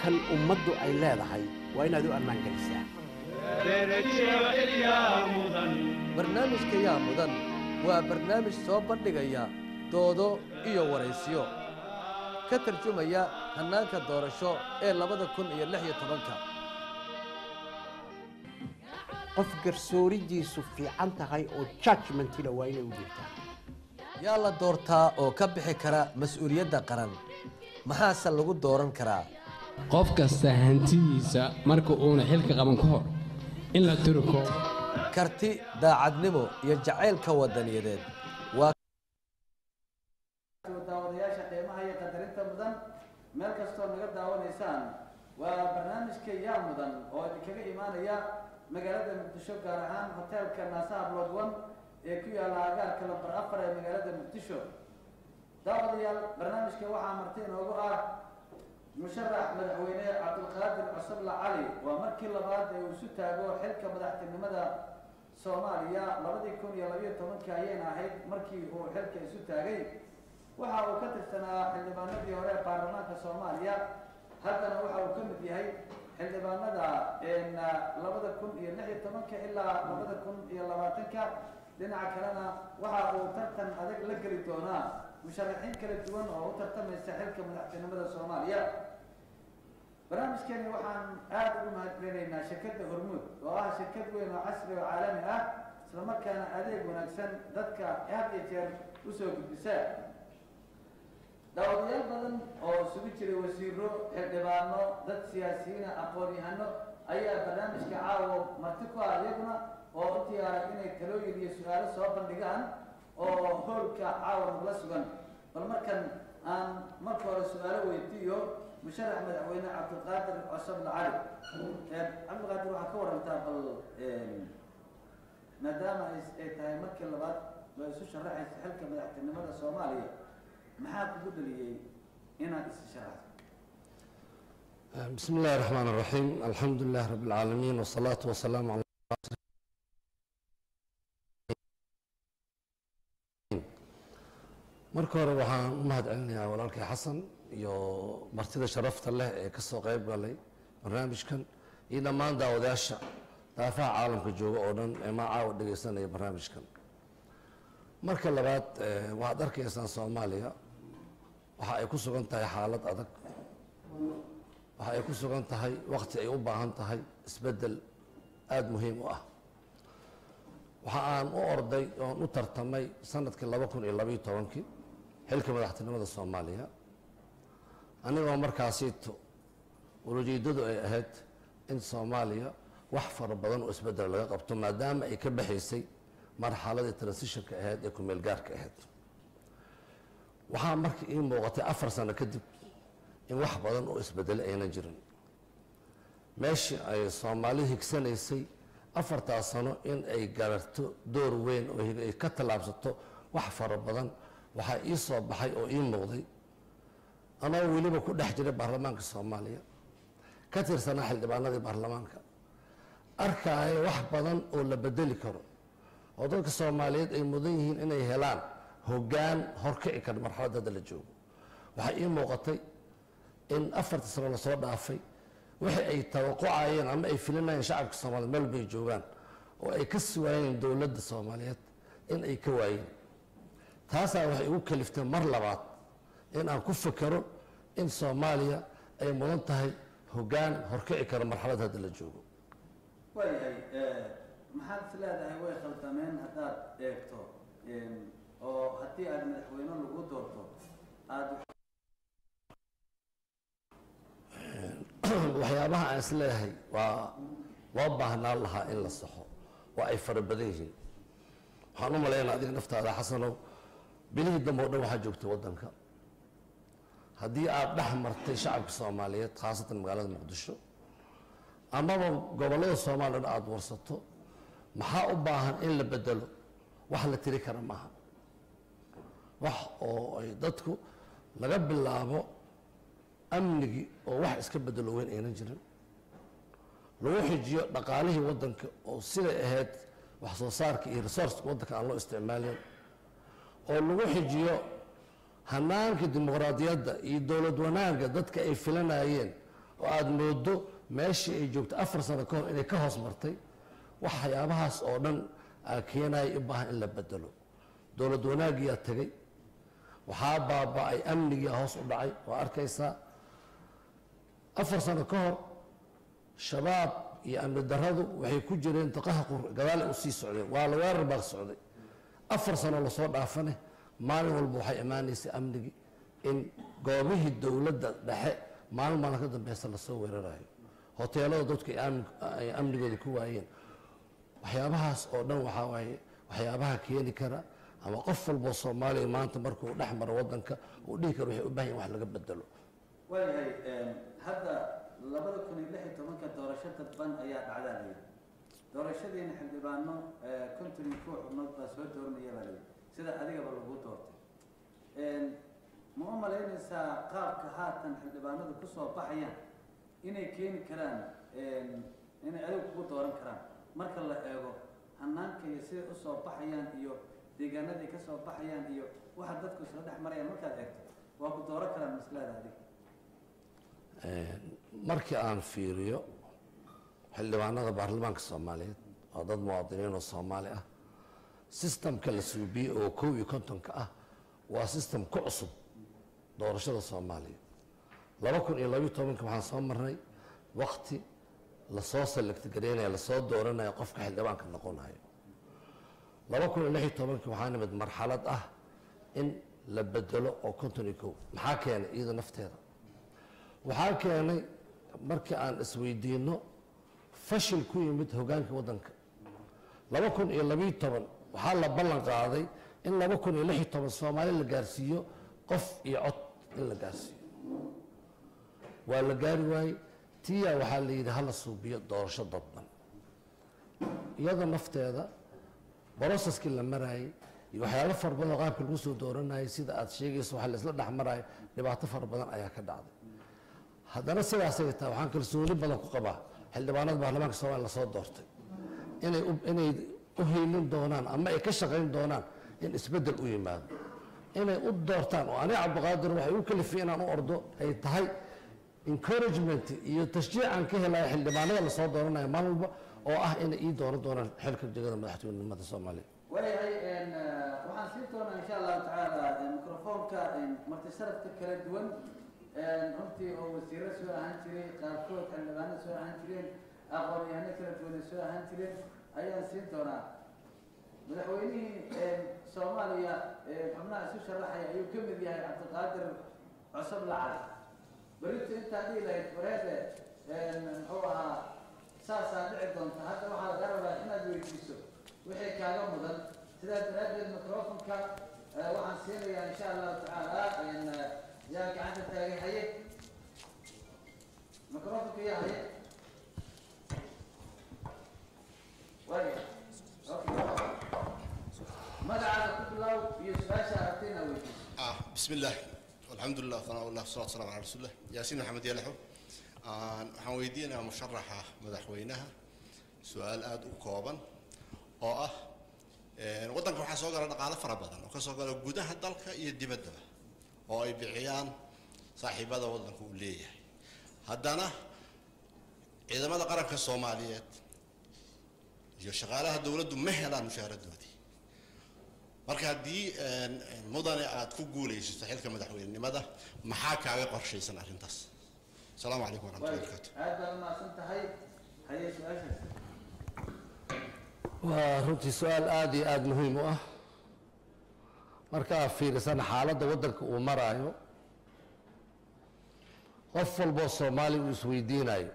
dalkan ummaddu ay leedahay waa inaad u ammaan gelisaa barnaamijka yaa mudan waa barnaamij soo bandhigaya doodo iyo waraysiyo ka tarjumaya hannaanka doorasho ee labada kun iyo lix iyo tobanka qof garsooridiisu fiican tahay oo judgmentina waa inay u jirtaa yaa la doortaa oo ka bixi kara mas-uuliyadda qaran maxaase lagu dooran karaa qof kasta hantidiisa marka uuna xilka qaban ka hor in la turko karti daacadnimo iyo jacaylka wadaniyadeed waa daawadayaasha qiimaha iyo qadarinta mudan meel kastoo naga daawanaysaan waa barnaamijka yaa mudan oo idinkaga imaanaya magaalada muqdisho gaar ahaan hoteelka naasaha blood one ee ku yaalla agaarka lambar afar ee magaalada muqdisho daawadayaal barnaamijka waxaa marti inoogu ah musharax madaxweyne cabdulqaadir cusubla cali waa markii labaad ee uu isu taago xilka madaxtinimada soomaaliya labadii kun iyo labayo tobankii ayayna ahayd markii uu xilka isu taagay waxa uu ka tirsanaa xildhibaanadii hore ee baarlamaanka soomaaliya haddana waxa uu ka mid yahay xildhibaanada labada kun iyo lix iyo tobanka ilaa labada kun iyo labaatanka dhinaca kalena waxa uu tartan adag la geli doonaa musharaxiin kala duwan oo u tartamaysa xilka madaxtinimada soomaaliya barnaamijkeeni waxaan aada ugu mahadcelinaynaa shirkadda hormuud oo ah shirkad weyn oo casri oo caalami ah islamarkaana adeeg wanaagsan dadka had iyo jeer usoo gudbisa daawadayaal badan oo isugu jiray wasiiro xildhibaano dad siyaasiyiina aqoon-yahano ayaa barnaamijka caawo marti ku ah iyaguna oo u diyaaray inay talooyin iyo su-aalo soo bandhigaan oo hoolka caawa nagula sugan bal markan aan marka hore su-aalo weydiiyo musharax madaxweyne cabdulqaadir cosable cali cabdulqaadir waxaa ka warantaa bal maadaama ay tahay markii labaad ba isu sharaxaysa xilka madaxtinimada soomaaliya maxaa kugu dhaliyey inaad is sharaxdo بسم الله الرحمن الرحيم الحمد لله رب العالمين والصلاة والسلام على marka hore waxaan u mahad celinayaa walaalkay xasan iyo martida sharafta leh ee ka soo qayb galay barnaamijkan iyo dhammaan daawadayaasha daafaha caalamka jooga oo dhan ee macaawa dhegaysanaya barnaamijkan marka labaad waxaad arkaysaan soomaaliya waxa ay ku sugan tahay xaalad adag waxa ay ku sugan tahay wakti ay u baahan tahay isbeddel aada muhiim u ah waxa aan u orday oon u tartamay sanadkii laba kun iyo labaiyo tobankii xilka madaxtinimada soomaaliya anigoo markaasiito ulajeedadu ay ahayd in soomaaliya wax fara badan oo isbeddel laga qabto maadaama ay ka baxaysay marxaladii transitionka ahayd ee kumeel gaarka ahayd waxaa marka ii muuqatay afar sano kadib in wax badan oo isbedelay ayna jirin meeshii ay soomaalidu higsanaysay afartaas sano in ay gararto door weyn oo ay ka tallaabsato wax fara badan waxaa ii soo baxay oo ii muuqday anoo weliba ku dhex jiray baarlamaanka soomaaliya ka tirsanaa xildhibaanadii baarlamaanka arkaayo wax badan oo la bedeli karo oo dadka soomaaliyeed ay mudan yihiin inay helaan hoggaan horkici kara marxaladda hadda la joogo waxaa ii muuqatay in afarta sano lasoo dhaafay wixii ay tawaqucayeen ama ay filinayeen shacabka soomaaliyeed meel bay joogaan oo ay ka suwaayeen dowladda soomaaliyeed in ay ka waayeen taasaa waxay igu kaliftay mar labaad in aan ku fekero in soomaaliya ay mudan tahay hoggaan horkici kara marxaladda hadda la joogo waayahay maxaad is leedahay way khaldameen haddaad eegto oo haddii aad madaxweyne lagu doorto aada waxyaabaha aan is leeyahay waa loo baahnaan lahaa in la saxo waa ay fara badan yihiin waxaan u malaynaa adiga naftaada xasanow bilihii dambe o dhan waxaa joogtay waddanka haddii aad dhex martay shacabka soomaaliyeed khaasatan magaalada muqdisho amaba gobollada soomaaliya o dhan aada warsato maxaa u baahan in la bedelo wax la tiri kara maaha wax oo ay dadku laga bilaabo amnigii oo wax iska bedelo weyn aynan jirin lagu xijiyo dhaqaalihii waddanka oo siday ahayd wax soo saarka iyo resourceka waddanka aan loo isticmaalin oo lagu xijiyo hanaanka dimuqraadiyadda iyo dowlad wanaagga dadka ay filanayeen oo aada moodo meeshii ay joogto afar sano ka hor inay ka hoos martay waxyaabahaas oo dhan aa keenaya u baahan in la bedelo dowlad wanaagiyaa tegay waxaa baaba-ay amnigiia hoos u dhacay oo arkaysaa afar sano ka hor shabaab iyo amni daradu waxay ku jireen daqaha gadaale u sii socdeen waa la weerar baa socday afar sano lasoo dhaafane maalin walba waxay imaanaysay amnigii in goobihii dowladda dhexe maalin maalin ka dambeysa lasoo weerarayo hoteelada dadku ay amni- ay amnigooda ku waayeen waxyaabahaas oo dhan waxaa waaye waxyaabaha keeni kara ama qof walboo soomaaliya maanta markuu dhex maro wadanka uu dhihi karo waxay u baahan yahin wax laga bedelo waayahay hadda labada kun iyo lix iyo tobanka doorasho dadban ayaa dhacdaa layidhi doorashadiina xildhibaano konton iyo kuwa xubnood baa soo dooranaya baa layidhi sida adigaba lagu doortay ma u malaynaysaa qaabka haatan xildhibaanadu kusoo baxayaan inay keeni karaan inay adiga kugu dooran karaan marka la eego hanaanka iyo siday usoo baxayaan iyo deegaanaday ka soo baxayaan iyo waxa dadku isla dhex marayaan markaad eegto waa ku dooran karaan maslada adiga markii aan fiiriyo xildhibaanada baarlamaanka soomaaliyeed waa dad muwaadiniin oo soomaali ah sistamka la suubiyey oo kow iyo kontonka ah waa sistam ku cusub doorashada soomaaliya laba kun iyo labiyo tobanka waxaan soo marnay wakti lasoo select gareynaya lasoo dooranaya qofka xildhibaanka noqonayo laba kun iyo lix iyo tobanka waxaa nimid marxalad ah in la bedelo oo konton iyo kow maxaa keenay iyada nafteeda waxaa keenay markii aan isweydiino fashil ku yimid hogaanka waddanka laba kun iyo labiyo toban waxaa la ballan qaaday in laba kun iyo lix iyo toban soomaali la gaarsiiyo qof iyo cod in la gaarsiiyo waa la gaari waayey tiya waxaa la yidhi hala suubiyo doorasho dadban iyada nafteeda broseskii la maraayey iyo waxyaalo fara badan oo qaabka lagu soo dooranayay sida aad sheegayso waxa la isla dhex maraayo dhibaato fara badan ayaa ka dhacday haddana sidaasay tahay waxaan kalsooni badan ku qabaa xildhibaanada baarlamaanka soomaaliya lasoo doortay inay u- inay u hiilin doonaan ama ay ka shaqayn doonaan in isbeddel u yimaado inay u doortaan oo aniga cabdiqaadir waxay u kalifiyeen inaan u ordo ay tahay encouragement iyo tashjiican ka helaya xildhibaanada lasoo dooranayo maalin walba oo ah inay ii dooran doonaan xilka jegada madaxweynenimada soomaaliya waayahay waxaan siin doonaa insha allahu tacaala microfoonka marti sharafka kala duwan runtii oo wasiiro soo ahaan jiray qaarkood xildhibaano soo ahaan jireen aqoon-yahano kala duwanay soo ahaan jireen ayaan siin doonaa madaxweynihii soomaaliya xubnaha isu sharaxaya ayuu ka mid yahay cabdiqaadir cusub lacag berito intaa dhihi lahayd wareede muxuu ahaa saasaa dhici doonta hadda waxaa laga rabaa inaad weydiiso wixii kaaga mudan sidaa daraaddeed microfonka waxaan siinayaa insha allahu tacaala yaa gacanta taagay haye microfonka yaa haye waaya okay magacaada ku bilow iyo su-aasha aragtay inaad weydiiso آه بسم الله والحمد لله والثناء والله والصلاة والسلام على رسول الله ياسين محمد يلحو آه waxaan weydiinayaa musharaxa madaxweynaha su-aal aada u kooban oo ah een, waddanka waxaa soo gala dhaqaale fara badan oo ka soo gala gudaha dalka iyo dibaddaba oo ay bixiyaan saaxiibada waddanka uu leeyahay haddana ciidamada qaranka soomaaliyeed iyo shaqaalaha dowladdu ma helaan mushaharadoodii marka haddii een, een, mudane aad ku guulaysato xilka madaxweynenimada maxaa kaaga qorshaysan arrintaas asalaamu calaykum waraxmatullahi waaya wabarakaatu aad baad umahadsan tahay haye su-aashaas waa runtii su-aal aada iyo aada muhiim u ah marka aad fiirisana xaaladda waddanka uu maraayo qof walboo soomaali uu isweydiinayo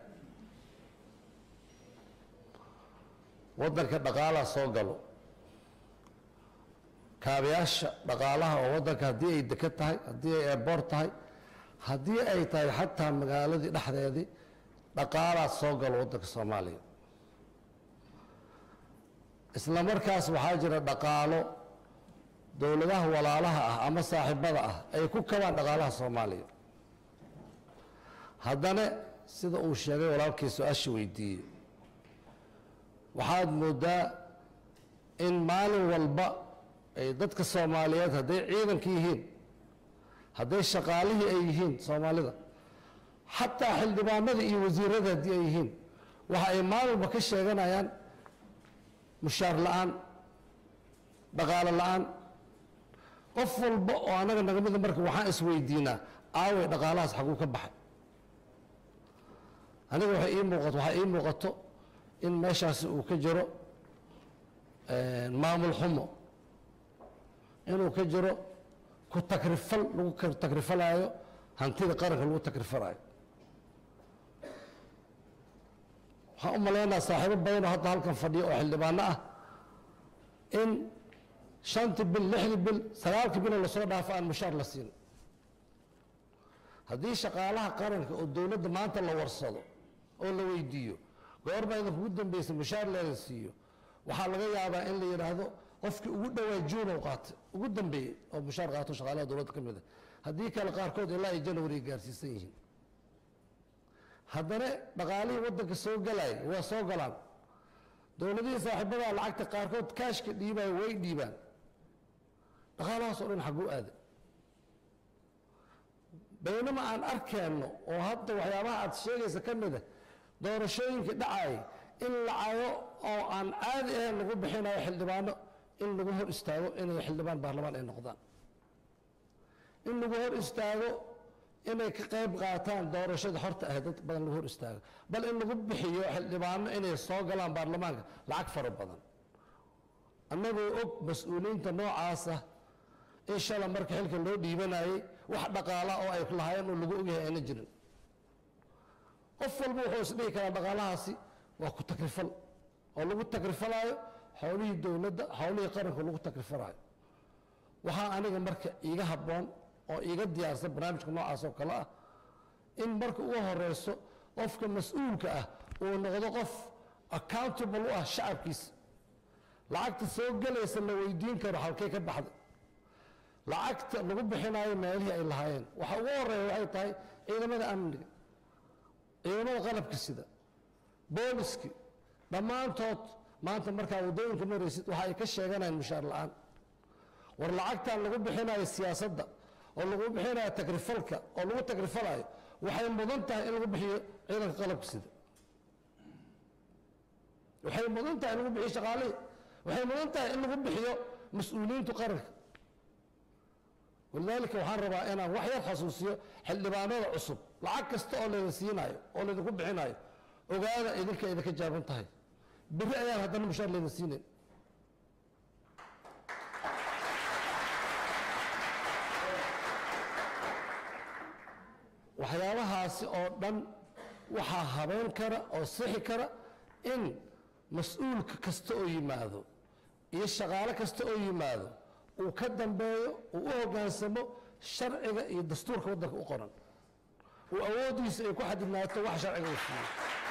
waddanka dhaqaalaa soo galo kaabayaasha dhaqaalaha oo waddanka haddii ay deka tahay haddii ay airboort tahay haddii ay tahay xataa magaaladii dhexdeedii dhaqaalaa soo galo waddanka soomaaliya isla markaas waxaa jira dhaqaalo dowladaha walaalaha ah ama saaxiibada ah ay ku kabaan dhaqaalaha soomaaliya haddana sida uu sheegay walaalkii su-aasha weydiiyey waxaad moodaa in maalin walba ay dadka soomaaliyeed hadday ciidanka yihiin hadday shaqaalihii ay yihiin soomaalida xataa xildhibaanada iyo wasiirada haddii ay yihiin waxa ay maalwalba ka sheeganayaan mushaar la-aan dhaqaalo la-aan qof walba oo annaga naga mida marka waxaan isweydiinaa aaway dhaqaalahaas xaguu ka baxay aniga waxay ii muuqato waxaa ii muuqato in meeshaasi uu ka jiro maamul xumo inuu ka jiro ku takrifal lagu ka- takrifalaayo hantida qaranka lagu takrifalaayo waxaan u maleynayaa saaxiibo badanoo hadda halkan fadhiya oo xildhibaano ah in shantii bil lixdii bil sagaalkii biloo lasoo dhaafo aan mushaar la siin haddii shaqaalaha qaranka oo dowladda maanta la warsado oo la weydiiyo goormaa idinkugu dambaysa mushaar leeda siiyo waxaa laga yaabaa in la yidhaahdo qofkii ugu dhowaa juunow qaatay ugu dambeeyey oo mushaar qaato shaqaalaha dowladda ka mid a haddii kale qaarkood ilaa ay janwari ay gaarsiisan yihiin haddana dhaqaalihii waddanka soo galaya waa soo galaan dowladihii saaxiibadaa lacagta qaarkood kaashka dhiibaya way dhiibaan dhaqaalahaas oo dhan xagguu aada baynama aan arkeenno oo hadda waxyaabaha aad sheegaysa ka mid a doorashooyinka dhacaya in lacago oo aan caadi ahayn lagu bixinayo xildhibaano in lagu hor istaago inay xildhibaan baarlamaan ay noqdaan in lagu hor istaago inay ka qayb qaataan doorashada horta ah dad badan lagu hor istaago bal in lagu bixiyo xildhibaano inay soo galaan baarlamaanka lacag fara badan annagoo og mas-uuliyiinta noocaasa in shala marka xilka loo dhiibanayay wax dhaqaala oo ay lahaayeen oo lagu ogyahay ayna jirin qof walba wuxuu isdhihi karaa dhaqaalahaasi waa ku takrifal oo lagu takrifalaayo howlihii dowladda howlihii qaranka lagu takrifalaayo waxaa aniga marka iiga habboon oo iiga diyaarsan barnaamijka noocaas oo kale ah in marka ugu horeyso qofka mas-uulka ah uu noqdo qof accountable u ah shacabkiisa lacagta soo gelaysa la weydiin karo halkee ka baxda lacagta lagu bixinayo meelihii ay lahaayeen waxa ugu horeeya waxay tahay ciidamada amniga ciidamada qalabka sida booliski dhammaantood maanta markaa waddooyinka maraysid waxa ay ka sheeganayaan mushaar la-aan war lacagtan lagu bixinayo siyaasadda oo lagu bixinayo takrifalka oo lagu takrifalayo waxay mudan tahay in lagu bixiyo ciidanka qalabka sida waxay mudan tahay in lagu bixiyo shaqaalihii waxay mudan tahay in lagu bixiyo mas-uuliyiintu qaranka walidaalika waxaan rabaa inaan wax yar xasuusiyo xildhibaanada cusub lacag kasta oo laydin siinayo oo laydinku bixinayo ogaada idinka idinka jaaban tahay beri ayaan haddana mushaar laydin siinayn waxyaabahaasi oo dhan waxaa habeen kara oo sixi kara in mas-uulka kasta oo yimaado iyo shaqaale kasta oo yimaado uu ka dambeeyo uu u hoggaansamo sharciga iyo dastuurka waddanka u qoran uu awooddiisa ay ku xadidnaato wax sharciga uu siiyo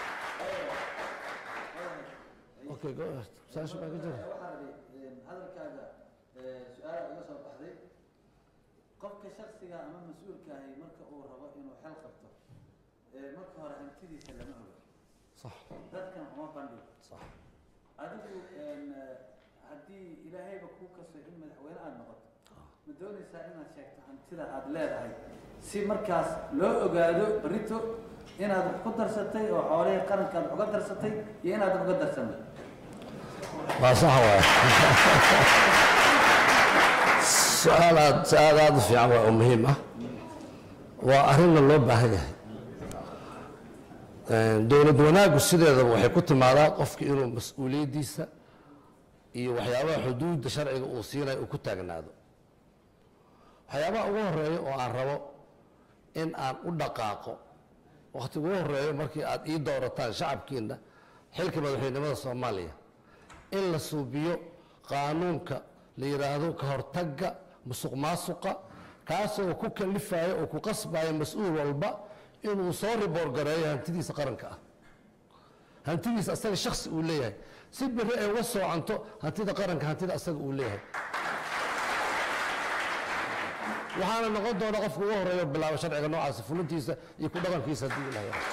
okay go ahead saasha baa ka jira waxaa rabi hadalkaaga su-aala iga soo baxday qofka shaksiga ama mas-uulka ahi marka uu rabo inuu xel qabto marka hore hantidiisa lama oga sax dadkan uma bandhigo sax adigu haddii ilaahayba kuu kaso in madaxweyne aada noqoto ma doonaysaa inaad sheegto hantida aada leedahay si markaas loo ogaado berito inaad wax ku darsatay oo xoolihii qaranka aad uga darsatay iyo inaadan uga darsanay waa sax waay su-aal aad su-aal aada u fiican waa oo muhiim ah waa arrinna loo baahan yahay dowlad wanaaggu sideedaba waxay ku timaadaa qofka inuu mas-uuliyaddiisa iyo waxyaabaha xuduudda sharciga uu siinayo uu ku taagnaado waxyaabaha ugu horeeya oo aan rabo in aan u dhaqaaqo wakhti ugu horeeyo markii aad ii doorataan shacabkiina xilka madaxweynimada soomaaliya in la suubiyo qaanuunka la yidhaahdo ka hortagga musuq maasuqa kaasoo ku kalifayo oo ku qasbayo mas-uul walba inuu soo riboor gareeyo hantidiisa qaranka ah hantidiisa asaga shaksi uu leeyahay si beri ay uga soocanto hantida qaranka hantida asaga uu leeyahay waxaana noqon doona qofka ugu horeeyo bilaabo sharciga noocaasi fulintiisa iyo ku dhaqankiisa haddii ilahay rabo.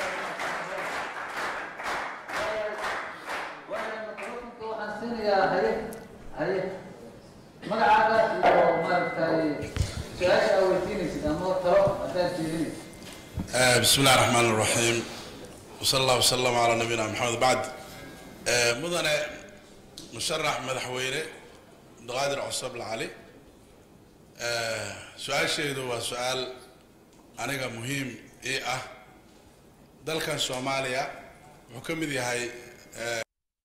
waxaan siinayaa haye haye magacaaga iyo maaragtay su-aasha aa weydiinaysid ama talo haddaad jeedinaysid آه، بسم الله الرحمن الرحيم وصلى الله وسلم على نبينا محمد بعد آه، مدن مشرح مدحوينه قادر عصب العلي آه، سؤال شيء هو سؤال أنا مهم إيه أه dalkan soomaaliya wuxuu ka mid yahay eh,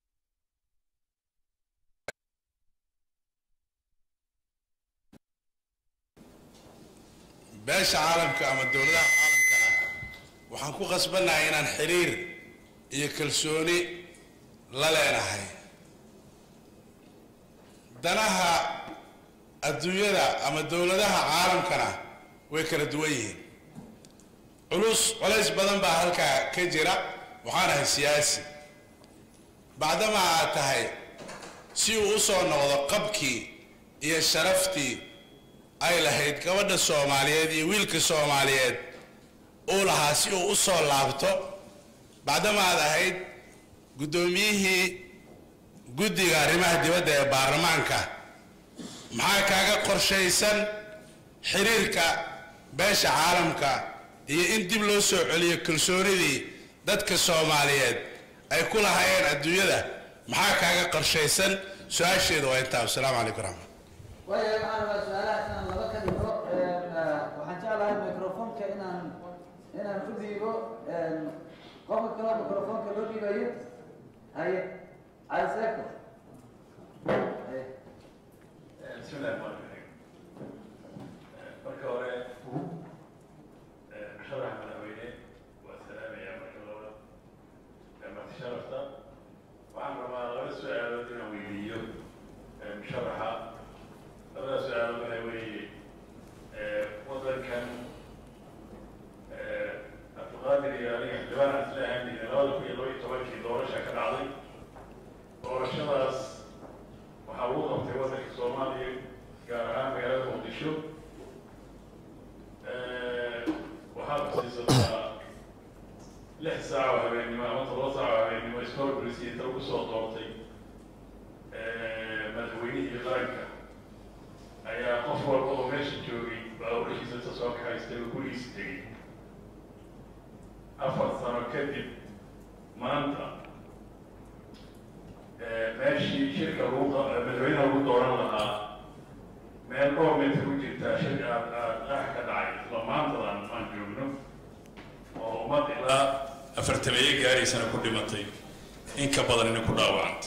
beesha caalamka ama dowladaha caalamkana waxaan ku qasbannahay inaan xiriir iyo kalsooni la leenahay danaha adduunyada ama dowladaha caalamkana way kala duwan yihiin culus culays badan baa halkaa ka jira waxaan ahay siyaasi bacdama aad tahay si uu u soo noqdo qabkii iyo sharaftii ay lahayd gabadha soomaaliyeed iyo wiilka soomaaliyeed uu lahaa si uu u soo laabto bacdama aad ahayd guddoomiyihii guddiga arrimaha dibadda ee baarlamaanka maxaa kaaga qorshaysan xiriirka beesha caalamka iyo in dib loo soo celiyo kalsoonidii dadka soomaaliyeed ay ku lahaayeen adduunyada maxaa kaaga qorshaysan su-aasheedu waa intaa wasalaamu calaykum raxmat waayahay waxaan rabaa su-aalaha inaan laba ka dhigo waxaan jeclahay microfonka inaan inaan u dhiibo qofka kaloo microfonka loo dhiibayo haye cali seeko haye بسم الله الرحمن الرحيم marka hore musharaxa madaxweyne waa salaamaya marka labaad marti sharafta waxaan rabaa laba su-aalood inaan weydiiyo musharaxa labada su-aalood waxay weeye wadankan abdulqaadir iyo aniga xildhibaan aan isla ahaan jirnay labada kun iyo laba iyo tobankii doorasha ka dhacday doorashadaas waxaa lagu qabtay waddanka soomaaliya gaar ahaan magaalada muqdisho waxaa kusiisataa lix saac oo habeennimo ama todoba saac oo habeennimo iskorbrisi inta lagu soo doortay madaxweynihii qaranka ayaa qof walba oo meesha joogay baabuurkiisa inta soo kaxaystay oo gurigiisa tegey afar sano kadib maanta meeshii shirka lagu madaxweynaha lagu dooran lahaa meel dhowr meter u jirtaa shir aad aad qaax ka dhacay isla maantadan aan joogno oo ummad ilaa afartameeye gaaraysana ku dhimatay in ka badanina ku dhaawacantay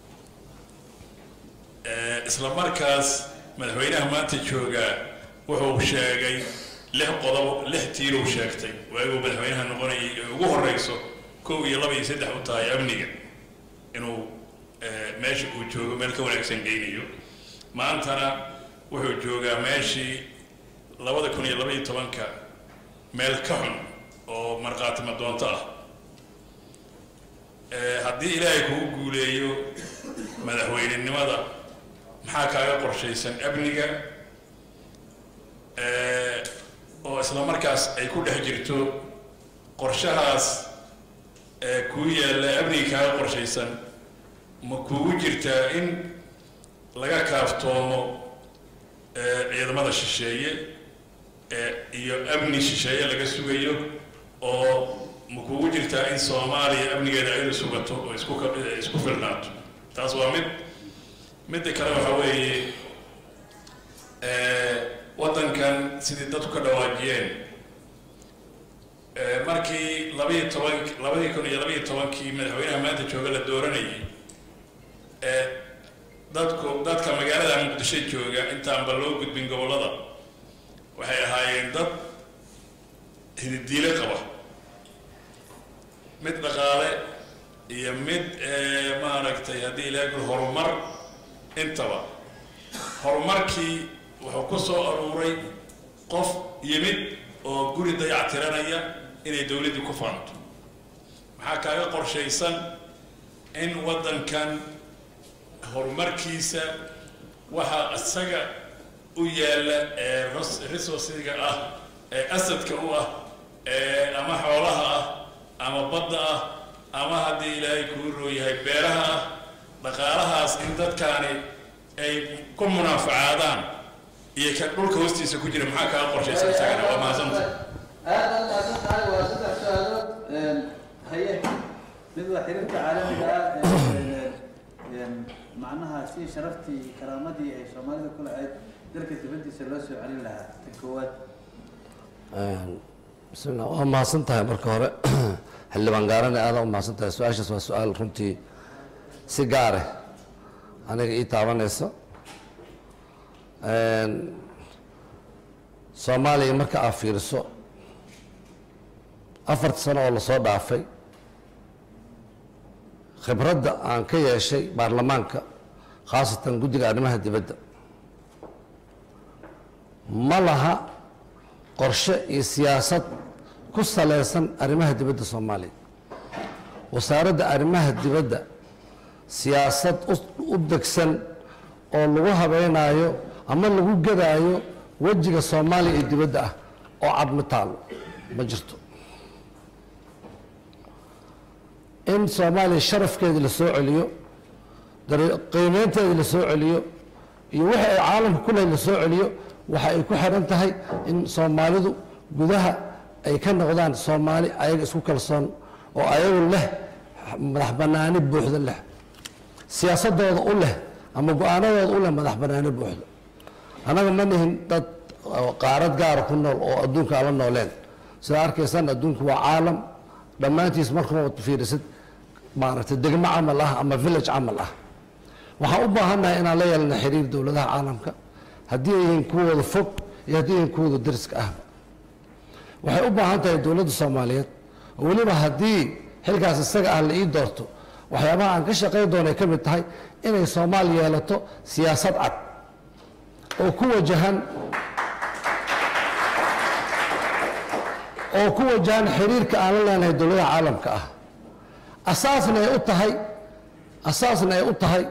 isla markaas madaxweynaha maanta joogaa wuxuu sheegay lix qodob lix tiiruu sheegtay waaguu madaxweynaha noqonayay ee ugu horeyso kow iyo laba iyo saddex u tahay amniga inuu meesha uu joogo meel ka wanaagsan geynayo maantana wuxuu joogaa meeshii labada kun iyo laba iyo tobanka meel ka xun oo markhaatimo doonto ah haddii ilaahay kugu guuleeyo madaxweynenimada maxaa kaaga qorshaysan amniga oo isla markaas ay ku dhex jirto qorshahaas kuu yaalla amniga kaaga qorshaysan ma kuugu jirtaa in laga kaaftoomo ciidamada shisheeye iyo amni shisheeye laga sugayo oo ma kuugu jirtaa in soomaaliya amnigeeda ayadu sugato oo isku isku filnaato taas waa mid midda kale waxaa weeye waddankan sidii dadku ka dhawaajiyeen markii labaiyo toban labadii kun iyo labaiyo tobankii madaxweynaha maanta jooga la dooranayay dadku dadka magaalada muqdisho jooga intaanba loo gudbin gobollada waxay ahaayeen dad hididiile qaba mid dhaqaale iyo mid maaragtay haddii ilaahay kul horumar intaba horumarkii wuxuu ku soo aruuray qof yimid oo guri dayactiranaya inay dowladdii ku faanto maxaa kaaga qorshaysan in waddankan horumarkiisa waxaa isaga u yaalla ee resourciga ah ee asadka u ah ee ama xoolaha ah ama badda ah ama haddii ilaahay kuu rooyahay beeraha ah dhaqaalahaas in dadkaani ay ku munaafacaadaan iyo ka dhulka hoostiisa ku jira maxaa kaaga qorshaysan isagana waa mahadsanta aad aad mahadsan tahay waa saddex su-aalood een, haye mid waa xiriirka caalamiga ah ee, een, macnaha si sharaftii karaamadii ay soomaalida ku lahayd dalka dibaddiisa loo soo celin lahaa ta koowaad bismillah waa mahadsan tahay marka hore xildhibaan gaarane aada u mahadsan tahay su-aashaas waa su-aal runtii si gaare aniga ii taabanayso soomaaliya marka aad fiiriso afartii sano oo lasoo dhaafay khibradda aan ka yeeshay baarlamaanka khaasatan guddiga arrimaha dibadda ma laha qorshe iyo siyaasad ku salaysan arrimaha dibadda soomaaliya wasaaradda arrimaha dibadda siyaasad u- u degsan oo lagu habeynaayo ama lagu gadaayo wejiga soomaaliya iyo dibadda ah oo cad ma taalo ma jirto in soomaaliya sharafkeedii la soo celiyo dare- qiimeynteedii la soo celiyo iyo wixii ay caalamka ku lehay la soo celiyo waxa ay ku xiran tahay in soomaalidu gudaha ay ka noqdaan soomaali ayaga isku kalsoon oo ayagu leh madax banaani buuxda leh siyaasadooda u leh ama go-aanadooda u leh madax banaani buuxda annaga ma nihin dad oo qaarad gaara ku nool oo adduunka aan la nooleen sida arkaysaan adduunku waa caalam dhammaantiis markuma fiirisid maaragtay degmo camal ah ama village camal ah waxaan u baahannahay inaan la yeelna xiriir dowladaha caalamka haddii ay yihiin kuwooda fog iyo haddii ay yihiin kuwooda deriska ahba waxay u baahan tahay dowladda soomaaliyeed oo weliba haddii xilkaas isaga ah la ii doorto waxyaabaha aan ka shaqayn doona ay ka mid tahay inay soomaaliya yeelato siyaasad cad oo ku wajahan oo ku wajahan xiriirka aan la leenahay dowladaha caalamka ah asaasna ay u tahay asaasna ay u tahay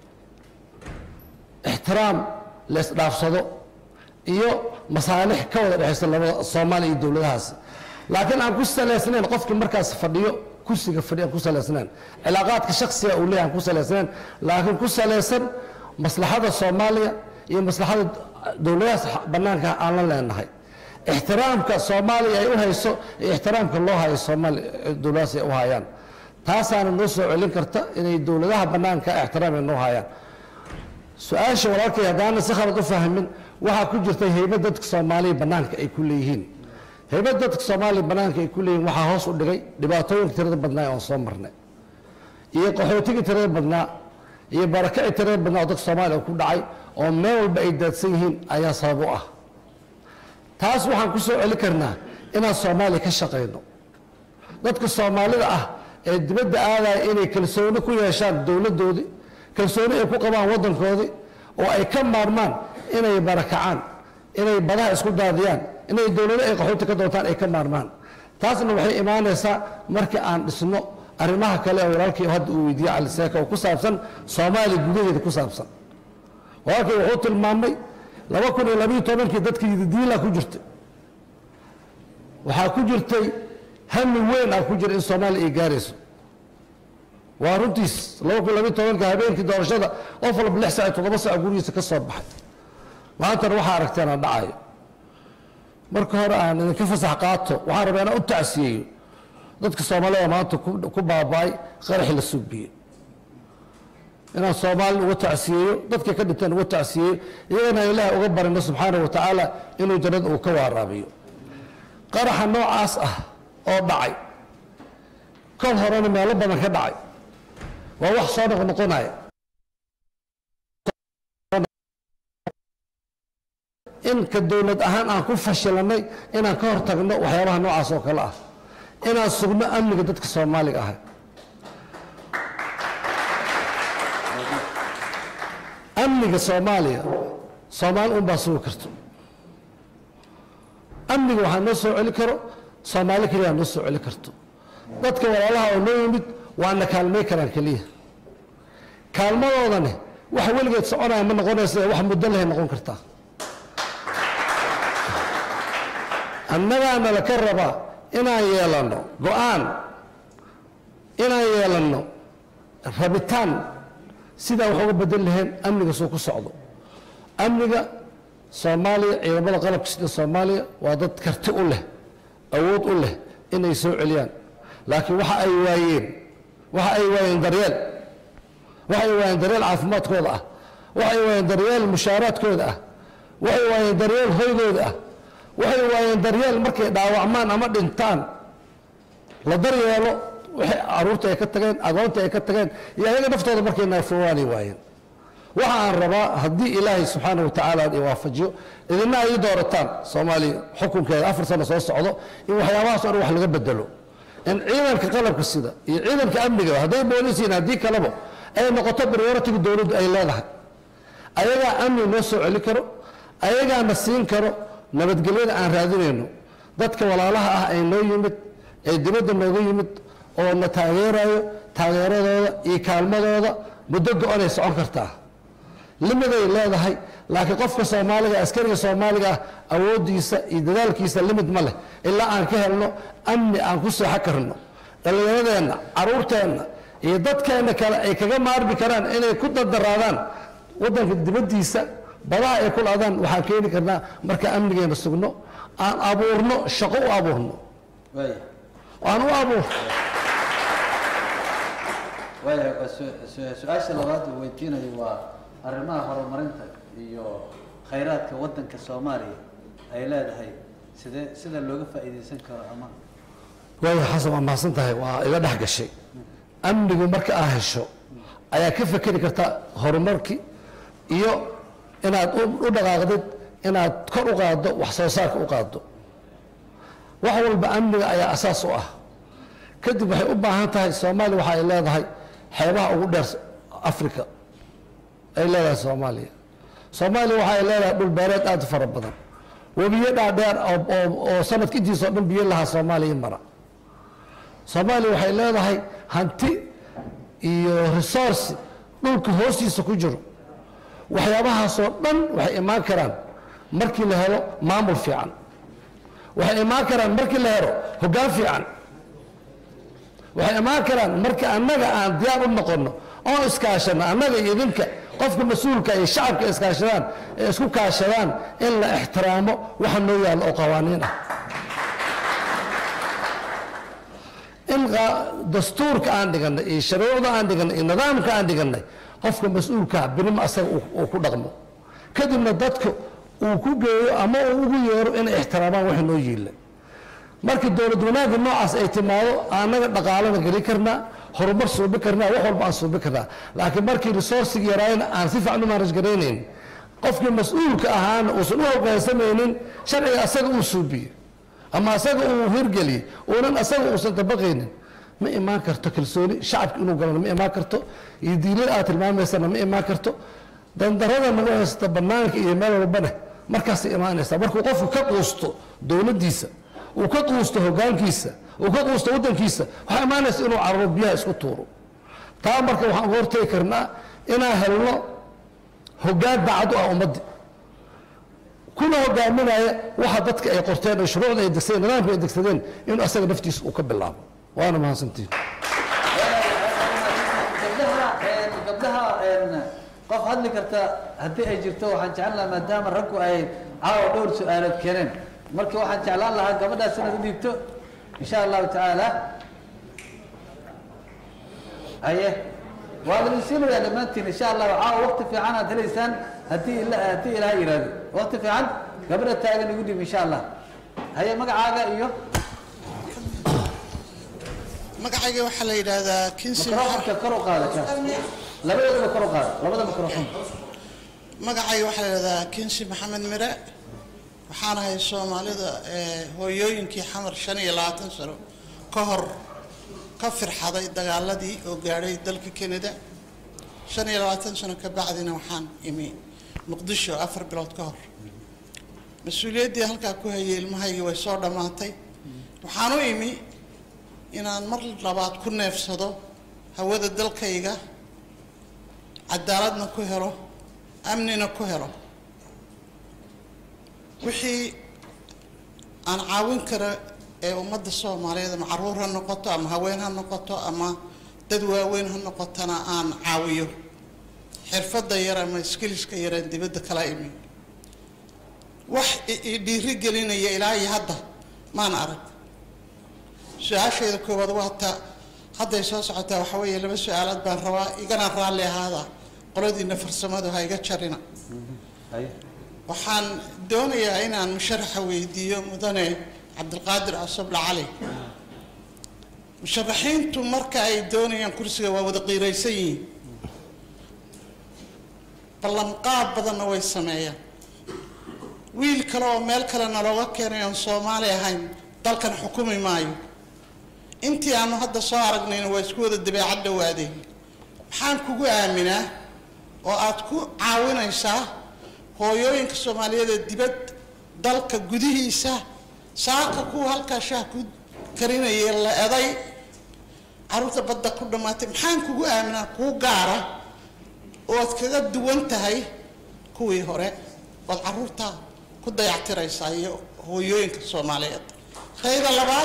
ixtiraam la isdhaafsado iyo masaalix ka wada dhexaysa labada soomaaliya iyo dowladahaasi laakiin aan ku salaysnayn qofkii markaas fadhiyo kursiga fadhiyo aan ku salaysnayn cilaaqaadka shaksiga uu leeyahay aan ku salaysnayn laakiin ku salaysan maslaxada soomaaliya iyo maslaxada dowladahaas banaanka aan la leenahay ixtiraamka soomaaliya ay u hayso iyo ixtiraamka loo hayo soomaaliya dowladahaas ay u hayaan taasaana noo soo celin karta inay dowladaha banaanka ixtiraam ay noo hayaan su-aasha walaalkay haddaana si khalad u fahmin waxaa ku jirta heybad dadka soomaaliya banaanka ay ku leeyihiin heybad dadka soomaaliya banaanka ay ku leeyihiin waxaa hoos u dhigay dhibaatooyinka tirada badnaa oon soo marnay iyo qaxootigii tirada badnaa iyo barakacii tirada badnaa oo dadka soomaaliya ku dhacay oo meel walba ay daadsan yihiin ayaa sabab u ah taas waxaan ku soo celi karnaa inaan soomaaliya ka shaqayno dadka soomaalida ah ee dibadda aadaya inay kalsooni ku yeeshaan dowladdoodii kalsooni ay ku qabaan waddankoodii oo ay ka maarmaan inay barakacaan inay badaha isku daadiyaan inay dowlado ay qaxooti ka doontaan ay ka maarmaan taasna waxay imaanaysaa markii aan dhisno arrimaha kale ee walaalkii hadda uu weydiiyey cali seeka oo ku saabsan soomaaliya gudaheeda ku saabsan walaalkii wuxuu tilmaamay laba kun iyo labiyo tobankii dadka yididiila ku jirtay waxaa ku jirtay hami weyn ah ku jira in soomaaliya ay gaarayso waa runtiis laba kun labiyo tobanka habeenkii doorashada qof walba lix saac iyo toddoba saac gurigiisa ka soo baxay maantana waxaa aragteen aan dhacayo marka hore aan idinka fasax qaato waxaan rabaa inaan u tacsiyeeyo dadka soomaalida maanta ku ku baaba'ay qaraxi la suubiyey inaan soomaali uga tacsiyeeyo dadkii ka dhinteen uga tacsiyeeyo iyagana ilaahay uga barino subxaanahu wa tacaala inuu jannada uu ka waaraabiyo qaraxa noocaas ah oo dhacay kol horena meelo badan ka dhacay waa wax soo noqnoqonaya in ka dowlad ahaan aan ku fashilanay inaan ka hortagno waxyaabaha noocaas oo kale ah inaan sugno amniga dadka soomaaliga ah amniga soomaaliya soomaali un baa sugi karto amniga waxaa noo soo celi karo soomaali keliya noo soo celi karto dadka walaalaha oo noo yimid waana kaalmay karaan keliya kaalmadoodani wax weligeed soconaya ma noqonaysa ee wax muddo lehay noqon kartaa annagaana laka rabaa inaan yeelanno go-aan inaan yeelanno rabitaan sidaa wax uga bedel laheen amniga soo ku socdo amniga soomaaliya ciidamada qalabka sida soomaaliya waa dad karti u leh awood u leh inay soo celiyaan laakiin waxa ay waayeen waxa ay waayeen daryeel waxa ay waayeen daryeel caafimaadkooda ah waxa ay waayeen daryeel mushaaraadkooda ah waxay waayeen daryeel hoygooda ah waxay waayeen daryeel markay dhaawacmaan ama dhintaan la daryeelo waxay caruurta ay ka tageen agoonta ay ka tageen iyo ayaga naftooda markay naafowaanay waayeen waxa aan rabaa haddii ilaahay subxaana watacaala i waafajiyo idina ay doorataan soomaaliya xukunkeeda afar sano soo socdo in waxyaabahaas oo dhan wax laga bedelo in ciidanka qalabka sida iyo ciidanka amniga hadday boolisiin haddii kaleba ay noqoto prioritiga dowladdu ay leedahay ayagaa amni noo soo celi karo ayagaana siin karo nabadgelyada aan raadinayno dadka walaalaha ah ee noo yimid ee dibadda nooga yimid oo na taageerayo taageeradooda iyo kaalmadooda muddo go-onay socon kartaa limiday leedahay laakiin qofka soomaaliga askariga soomaaliga ah awooddiisa iyo dadaalkiisa limid ma leh ilaa aan ka helno amni aan ku seexo karno dhallinyaradeenna caruurteenna iyo dadkeenna kale ay kaga maarmi karaan inay ku dardaraadaan waddanka dibaddiisa badaha ay ku laadaan waxaan keeni karnaa marka amnigeena sugno aan abuurno shaqo u abuurno waaya aan u abuur waaya waa su- su- su-aasha labaad uu weydiinayo waa arrimaha horumarinta iyo khayraadka waddanka soomaaliya ay leedahay sidee sida looga faa'iidaysan karo ama waaya xasan waa mahadsan tahay waa iga dhex gashay amnigu marka aa hesho ayaa ka fekeri karta horumarkii iyo inaad u u dhaqaaqdid inaad kor u qaaddo wax soo saarka u qaaddo wax walba amniga ayaa asaas u ah kadib waxay u baahan tahay soomaaliya waxa ay leedahay xeebaha ugu dheer africa ay leedahay soomaaliya soomaaliya waxa ay leedahay dhul beereed aad u fara badan webiyo dhaadheer oo- oo oo sanadka intiisa oo dhan biyo lahaa soomaaliya mara soomaaliya waxay leedahay hanti iyo resource dhulka hoostiisa ku jiro waxyaabahaasoo dhan waxay imaan karaan markii la helo maamul fiican waxay imaan karaan markii la helo hoggaan fiican waxay imaan karaan marka annaga aan diyaar u noqonno oo iskaashano annaga iyo idinka qofka mas-uulka iyo shacabka iskaashadaan ee isku kaashadaan in la ixtiraamo waxa noo yaallo oo qawaaniin ah in qa- dastuurka aan dhiganay iyo sharuucda aan dhiganay iyo nidaamka aan dhiganay qofka mas-uulkaa birima asaga uu- uu ku dhaqmo kadibna dadka uu ku geeyo ama uu ugu yeero inay ixtiraamaan waxa noo yiila markii dowlad wanaagga noocaas ay timaado annaga dhaqaalana geli karnaa horumar suubi karnaa wax walba aan suubi karnaa laakiin markii resourcigi yaraayna aan si fiican u manage garaynayn qofkii mas-uulka ahaana uusan u hoggaansamaynin sharciga asaga uu suubiye ama asaga uu hirgeliye uunan asaga uusan dabaqaynin ma imaan karto kalsooni shacabka inuu galana ma imaan karto iyo diinada aad tilmaamaysana ma imaan karto dandarada nagu haysta banaanka iyo meel walbana markaasay imaanaysaa markuu qofku ka quusto dowladdiisa uu ka quusto hoggaankiisa uu ka quusto waddankiisa waxaa imaanaysa inuu cararo biyaha isku tuuro taa marka waxaan uga hortegi karnaa inaan helno hoggaan daacad u ah ummaddi kuna hogaaminaya waxa dadka ay qorteen oo shuruucda ay degsadeen nidaamka ay degsadeen inuu asaga naftiisa uu ka bilaabo waana mahadsantiin gabdhaha een, gabdhaha een, qof hadli karta haddii ay jirto waxaan jeclaan lahaa maadaama raggu ay caawa dhowr su-aalood keeneen marka waxaan jeclaan lahaa gabadhaas inaad u dhiibto insha allahu tacaala haye waa laidin siinayaa dhammaantiin insha allahu caawa waqti fiican aad helaysaan haddii ila haddii ilaha yidhaahdo waqti fiican gabadha taagan igu dhiib insha allah haye magacaaga iyo magacayga waxaa la yidhaahdaa kinsi mikrofonka kor u qaada kaas labadoodaba kor u qaada labada mikrofon magacayga waxaa la yidhahdaa kinsi maxamed mire waxaan ahay soomaalida ee hooyooyinkii xamar shan iyo labaatan sano ka hor ka firxaday dagaaladii oo gaadhay dalka canada shan iyo labaatan sano ka bacdina waxaan imi muqdisho afar bilood ka hor mas-uuliyaddii halkaa ku hayay ilmahaygii way soo dhammaatay waxaan u imi inaan mar labaad ku neefsado hawada dalkayga cadaaladna ku helo amnina ku helo wixii aan caawin karo ee ummadda soomaaliyeed ama caruur ha noqoto ama haween ha noqoto ama dad waaweyn ha noqotona aan caawiyo xirfadda yar ama skiliska yaraan dibadda kala imi wax i- i dhiiri gelinaya ilaa iyo hadda maan arag su-aashayda koowaad waa ta hadday soo socotaa waxa weeye laba su-aalood baan rabaa igana raalli ahaada qoladiina farsamadu ha iga jarina waxaan doonayaa inaan musharaxa weydiiyo mudane cabdilqaadir cusable cali musharaxiintu marka ay doonayaan kursiga waa wada qiiraysan yihiin ballanqaad badanna way sameeyaan wiil kale oo meel kalena looga keenay oon soomaali ahayn dalkan xukumi maayo intii aanu hadda soo aragnayna waa isku wada dabeecad dhawaadeen maxaan kugu aaminaa oo aad ku caawinaysaa hooyooyinka soomaaliyeed ee dibad dalka gudihiisa saaka kuwa halkaa shaah ku karinayay la eday carruurta badda ku dhammaatay maxaan kugu aaminaa kuu gaara ood kaga duwan tahay kuwii hore ood carruurta ku dayactiraysaa iyo hooyooyinka soomaaliyeed tayda labaad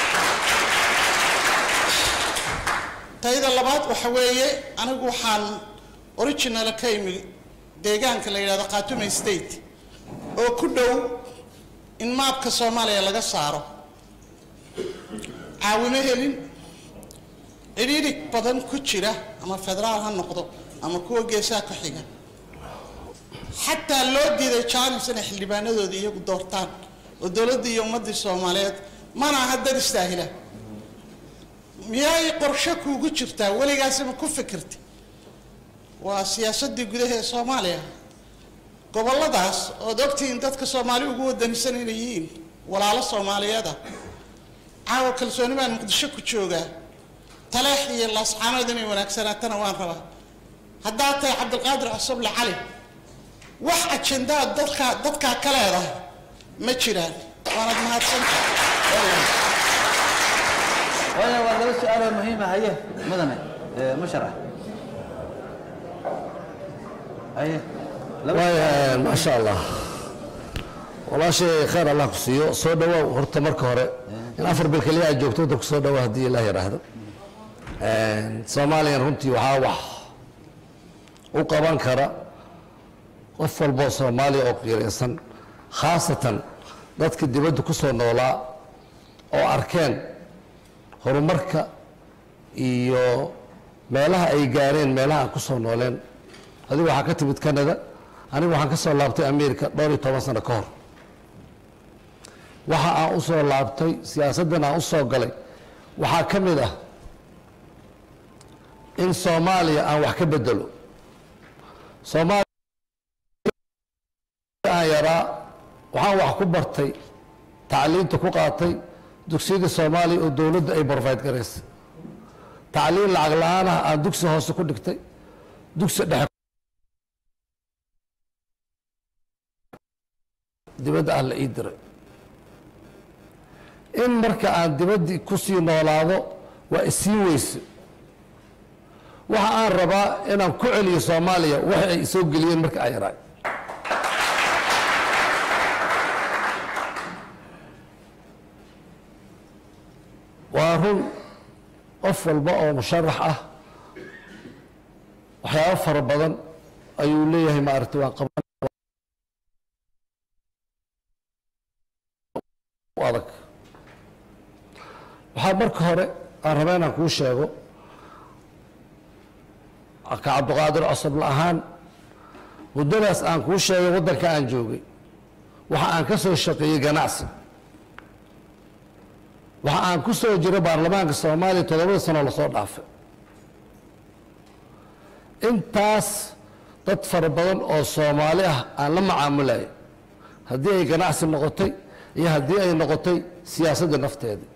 tayda labaad waxa weeye anigu waxaan original ka imi deegaanka la yidhahdo khaatume state oo ku dhow in maabka soomaaliya laga saaro caawimo helin cidhiidhig badan ku jira ama federaal ha noqdo ama kuwa geesaha ku xiga xataa loo diiday jaanis inay xildhibaanadoodii iyagu doortaan oo dowladdii iyo ummaddii soomaaliyeed mana aha dad istaahila miyay qorshe kuugu jirtaa weligaasima ku fikirta waa siyaasaddii gudaha ee soomaaliya gobolladaas ood ogtihiin dadka soomaali ugu wadanisan inay yihiin walaalo soomaaliyeeda caawa kalsooni baan muqdisho ku joogaa taleex iyo laascaanood inay wanaagsanaatana waan rabaa haddaad tahay cabdilqaadir cusable cali wax ajendaa dadkaa dadkaa ka leedahay ma jiraan waanad mahadsanta waayo waa laba su-aaloo muhiima haye mudane musharax haye waaya maasha allah walaashay khayr allah ku siiyo soo dhawaaw horta marka hore in afar bil keliya aad joogto waddanku soo dhawaa haddii ilaah yidhaahdo soomaaliyan runtii waxaa wax u qaban kara qof walboo soomaaliya oo qiiraysan khaasatan dadka dibadda ku soo noolaa oo arkeen horumarka iyo meelaha ay gaareen meelaha aan ku soo nooleen adigu waxaa ka timid canada anigu waxaan ka soo laabtay america dhowr iyo toban sano ka hor waxa aan u soo laabtay siyaasaddan aan u soo galay waxaa ka mid ah in soomaaliya aan wax ka bedelo soomaaliya aan yaraa waxaan wax ku bartay tacliinta ku qaatay dugsiyada soomaaliya oo dowladda ay borfayt garaysay tacliin lacag la-aan ah aan dugsi hoose ku dhigtay dugsi dhexe dibadda ah la ii diray in marka aan dibaddii ku sii noolaado waa isii weyse waxa aan rabaa inaan ku celiyo soomaaliya waxa ay soo geliyeen marka aan yaraay waa run qof walba oo musharax ah waxyaabo fara badan ayuu leeyahay maaragtay waan qaban adag waxaa marka hore aan rabaa inaan kuu sheego ka cabdiqaadir cosable ahaan muddadaas aan kuu sheegay waddanka aan joogay waxa aan ka soo shaqeeyey ganacsi waxa aan ku soo jiray baarlamaanka soomaaliya toddobada sanoo lasoo dhaafay intaas dad fara badan oo soomaali ah aan la macaamulayo haddii ay ganacsi noqotay iyo haddii ay noqotay siyaasadda nafteeda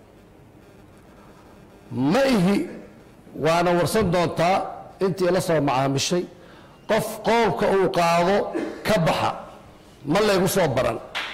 ma ihi waana warsan doontaa intii la soo macaamishay qof qowlka uu qaado ka baxa ma laygu soo baran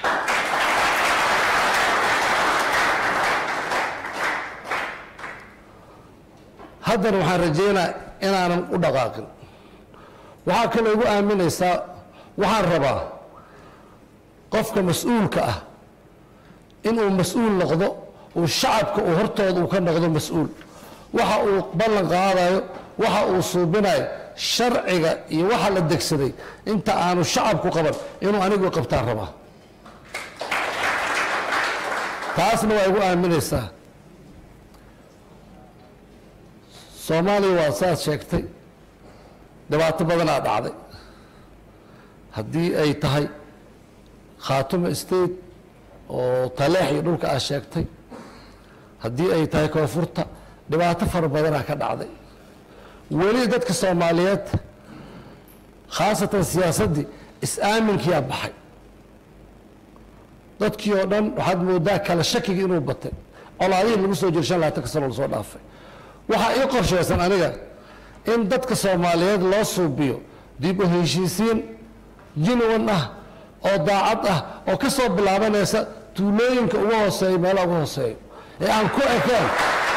haddana waxaan rajaynaa inaanan u dhaqaaqin waxaa kaloo igu aaminaysaa waxaan rabaa qofka mas-uulka ah inuu mas-uul noqdo uu shacabka uu hortooda uu ka noqdo mas-uul waxa uu ballan qaadayo waxa uu suubinayo sharciga iyo waxa la degsaday inta aanu shacabku qaban inuu anigu qabtaan rabaa taasna waa igu aaminaysaa soomaaliya waa saad sheegtay dhibaato badanaa dhacday haddii ay tahay khaatumo state oo taleex iyo dhulka aad sheegtay haddii ay tahay koonfurta dhibaato fara badanaa ka dhacday weli dadka soomaaliyeed khaasatan siyaasaddii is-aaminkiyaa baxay dadkii oo dhan waxaad moodaa kala shakigii inuu batay colaadihii lagu soo jira shan labaatanka sano lasoo dhaafay waxaa ii qorshaysan aniga in dadka soomaaliyeed loo suubiyo dib u heshiisiin jinuwan ah oo daacad ah oo ka soo bilaabanaysa tuulooyinka ugu hooseeya meelaha ugu hooseeya ee aan ku ekeen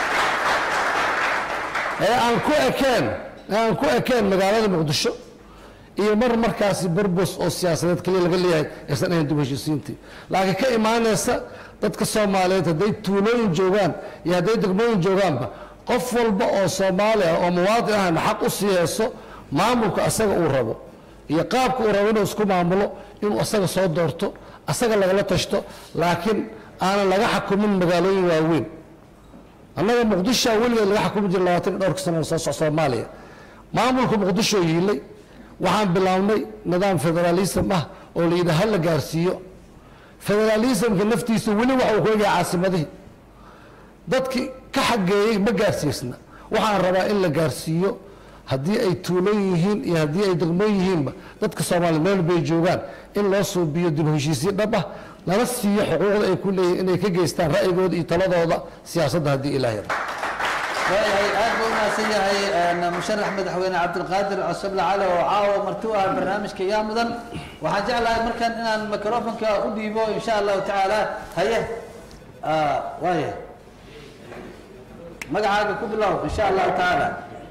ee aan ku ekeen ee aan ku ekeen magaalada muqdisho iyo mar markaasi burbus oo siyaasadeed kaliya laga leeyahay aysan ahayn dib u heshiisiintii laakiin ka imaanaysa dadka soomaaliyeed hadday tuulooyin joogaan iyo hadday degmooyin joogaanba qof walba oo soomaali ah oo muwaadin ahna xaq u siiyeyso maamulka asaga uu rabo iyo qaabka uu rabo inuu isku maamulo inuu asaga soo doorto asaga lagala tashto laakiin aanan laga xakumin magaalooyin waaweyn annaga muqdishoa weligeed laga xakumi jira labaatan iyo dhowrka sano soo soc soomaaliya maamulka muqdisho yiilay waxaan bilownay nidaam federaalism ah oo la yidhaha la gaarsiiyo federaalismka naftiisa weli waxa uu ku egyahay caasimadihii dadkii ka xageeyey ma gaarsiisna waxaan rabaa in la gaarsiiyo haddii ay tuulan yihiin iyo haddii ay degmoon yihiinba dadka soomaaliya meel bay joogaan in loo suubiyo dib u heshiisiin dhab ah lana siiyo xuquuqda ay ku leeyihin inay ka geystaan ra'yigooda iyo taladooda siyaasadda haddii ilaahay rabo waayahay aad buu umahadsan yahay musharax madaxweyne cabdilqaadir cosoble cali oo caawa marti u ah barnaamijka yaa mudan waxaan jeclahay markan inaan microfonka u dhiibo insha allahu tacaala haye waaya magacaaga ku bilow insha allahu tacaala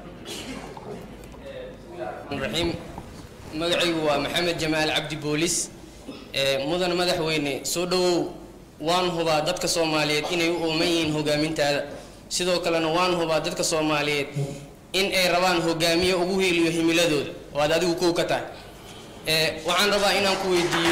raxiim magacaygu waa maxamed jamaal cabdi boolis mudan madaxweyne soo dhowow waan hubaa dadka soomaaliyeed inay u ooman yihiin hogaamintaada sidoo kalena waan hubaa dadka soomaaliyeed in ay rabaan hogaamiye ugu hiiliyo himiladooda oo aad adigu kow ka tahay waxaan rabaa inaan ku weydiiyo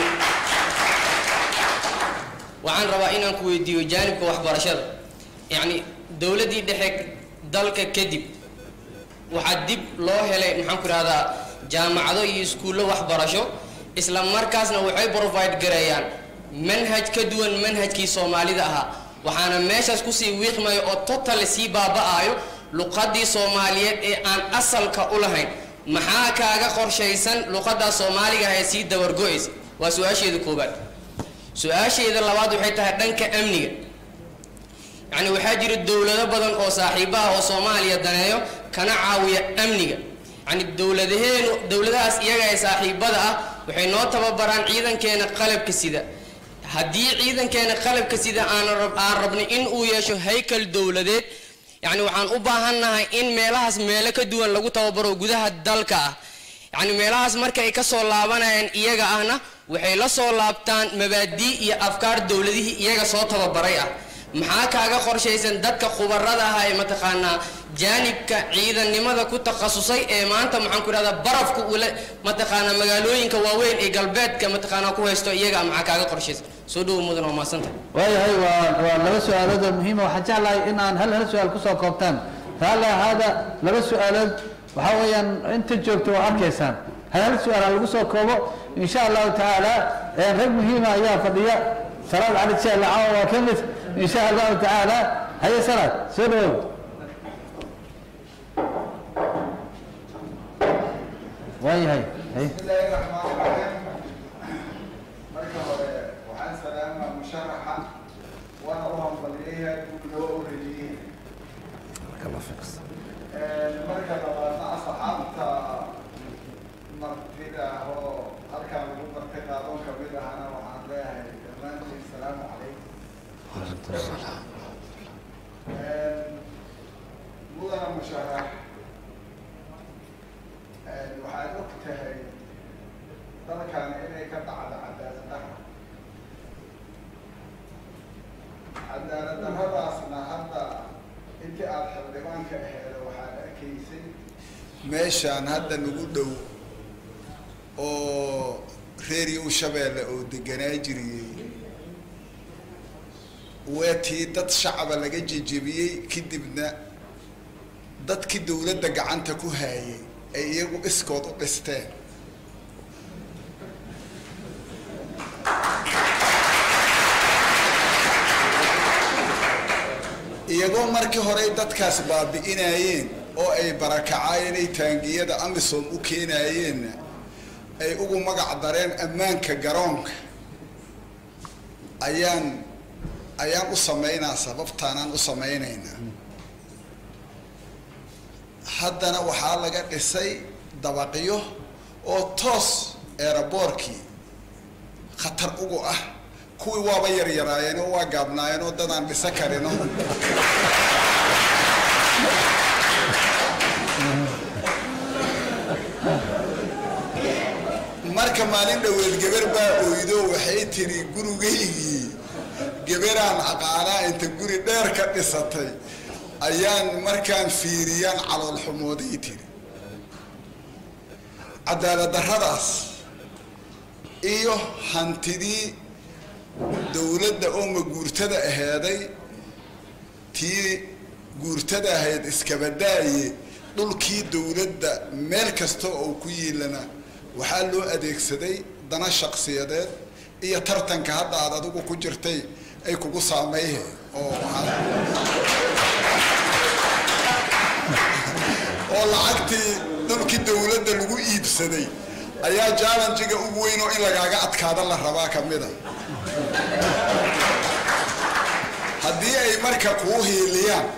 waxaan rabaa inaan ku weydiiyo jaanibka waxbarashada yacni dowladdii dhexe dalka kadib waxaa dib loo helay maxaan ku ihahdaa jaamacado iyo iskuullo waxbarasho isla markaasna waxay provide gareeyaan manhaj ka duwan manhajkii soomaalida ahaa waxaana meeshaas kusii wiiqmayo oo total sii baaba'ayo luqadii soomaaliyeed ee aan asalka u lahayn maxaa kaaga qorshaysan luqadaa soomaaliga ah ee sii dabargo-aysa waa su-aasheeda koobaad su-aasheeda labaad waxay tahay dhanka amniga yacni waxaa jira dowlado badan oo saaxiibaha oo soomaaliya daneeyo kana caawiya amniga yacni dowladaheenu dowladahaas iyaga ee saaxiibada ah waxay noo tababaraan ciidankeena qalabka sida haddii ciidankeena qalabka sida aan aan rabnay in uu yeesho haykal dowladeed yacni waxaan u baahannahay in meelahaas meelo ka duwan lagu tababaro gudaha dalka ah yacni meelahaas marka ay ka soo laabanayaan iyaga ahna waxay la soo laabtaan mabaadii iyo afkaar dowladihii iyaga soo tababaray ah maxaa kaaga qorshaysan dadka khubarada ah ee mataqaanaa jaanibka ciidannimada ku takhasusay ee maanta maxaan ku idhahdaa barafka ule mataqaanaa magaalooyinka waaweyn ee galbeedka mataqaanaa ku haysto iyaga maxaa kaaga qorshaysan soo dhowo mudan waa mahadsanta waayahay waa waa laba su-aalood oo muhiima waxaan jeclahay in aan hal hal su-aal kusoo koobtaan raalli ahaada laba su-aalood waxaa weeyaan inta joogto waa arkaysaan hal hal su-aal ha lagu soo koobo insha allahu tacaala rag muhiima ayaa fadhiya salaad cali jeelle caawa waa ka mid insha allahu tacaala haye salaad soo dhawow waayahay haye bismillaahi raxmaani raxiim marka hore waxaan salaamaa musharaxa waana u hambalyeeyahay guud loo oreeyey marka labaadna asxaabta martida ah oo halkaan lagu bartay qaadoon kamid ahana waxaan leeyahay dhammaantiin salaamu calaykum mudana musharax waxaad og tahay dalkan inay ka dhacdo cadaalad darra cadaalad darradaasna hadda intii aada xildhibaanka aheeda waxaad arkaysay meeshaan hadda nagu dhow oo reeriyo shabeelle oo deganaa jiriyey weetii dad shacaba laga jejebiyey kadibna dadkii dowladda gacanta ku haayay ay iyagu iskood u dhisteen iyagoo markii horey dadkaas baabi'inayeen oo ay barakacayeen ay taangiyada amisom u keenayeenna ay ugu magac dareen ammaanka garoonka ayaan ayaan u samaynaa sababtaanaan u samaynaynaa haddana waxaa laga dhisay dabaqyo oo toos eeraboorkii khatar ugu ah kuwii waaba yaryaraayeen oo waa gaabnaayeen oo dadaan dhisa karino marka maalin dhoweed geber baa oydo waxay tiri gurigaygii geberaan aqaanaa inta guri dheer ka dhisatay ayaan markaan fiiriyaan calool xumooday tiri cadaalad darradaas iyo hantidii dowladda oo maguurtada aheeday tii guurtada ahayd iskabadaaye dhulkii dowladda meel kasta oo ku yiilana waxaa loo adeegsaday dana shaksiyadeed iyo tartanka hadda aad adigu ku jirtay ay kugu saameyhe oo oo lacagtii dhulkii dowladda lagu iibsaday ayaa jallenjiga ugu weyn oo in lagaaga adkaada la rabaa ka mida haddii ay marka kuu hiiliyaan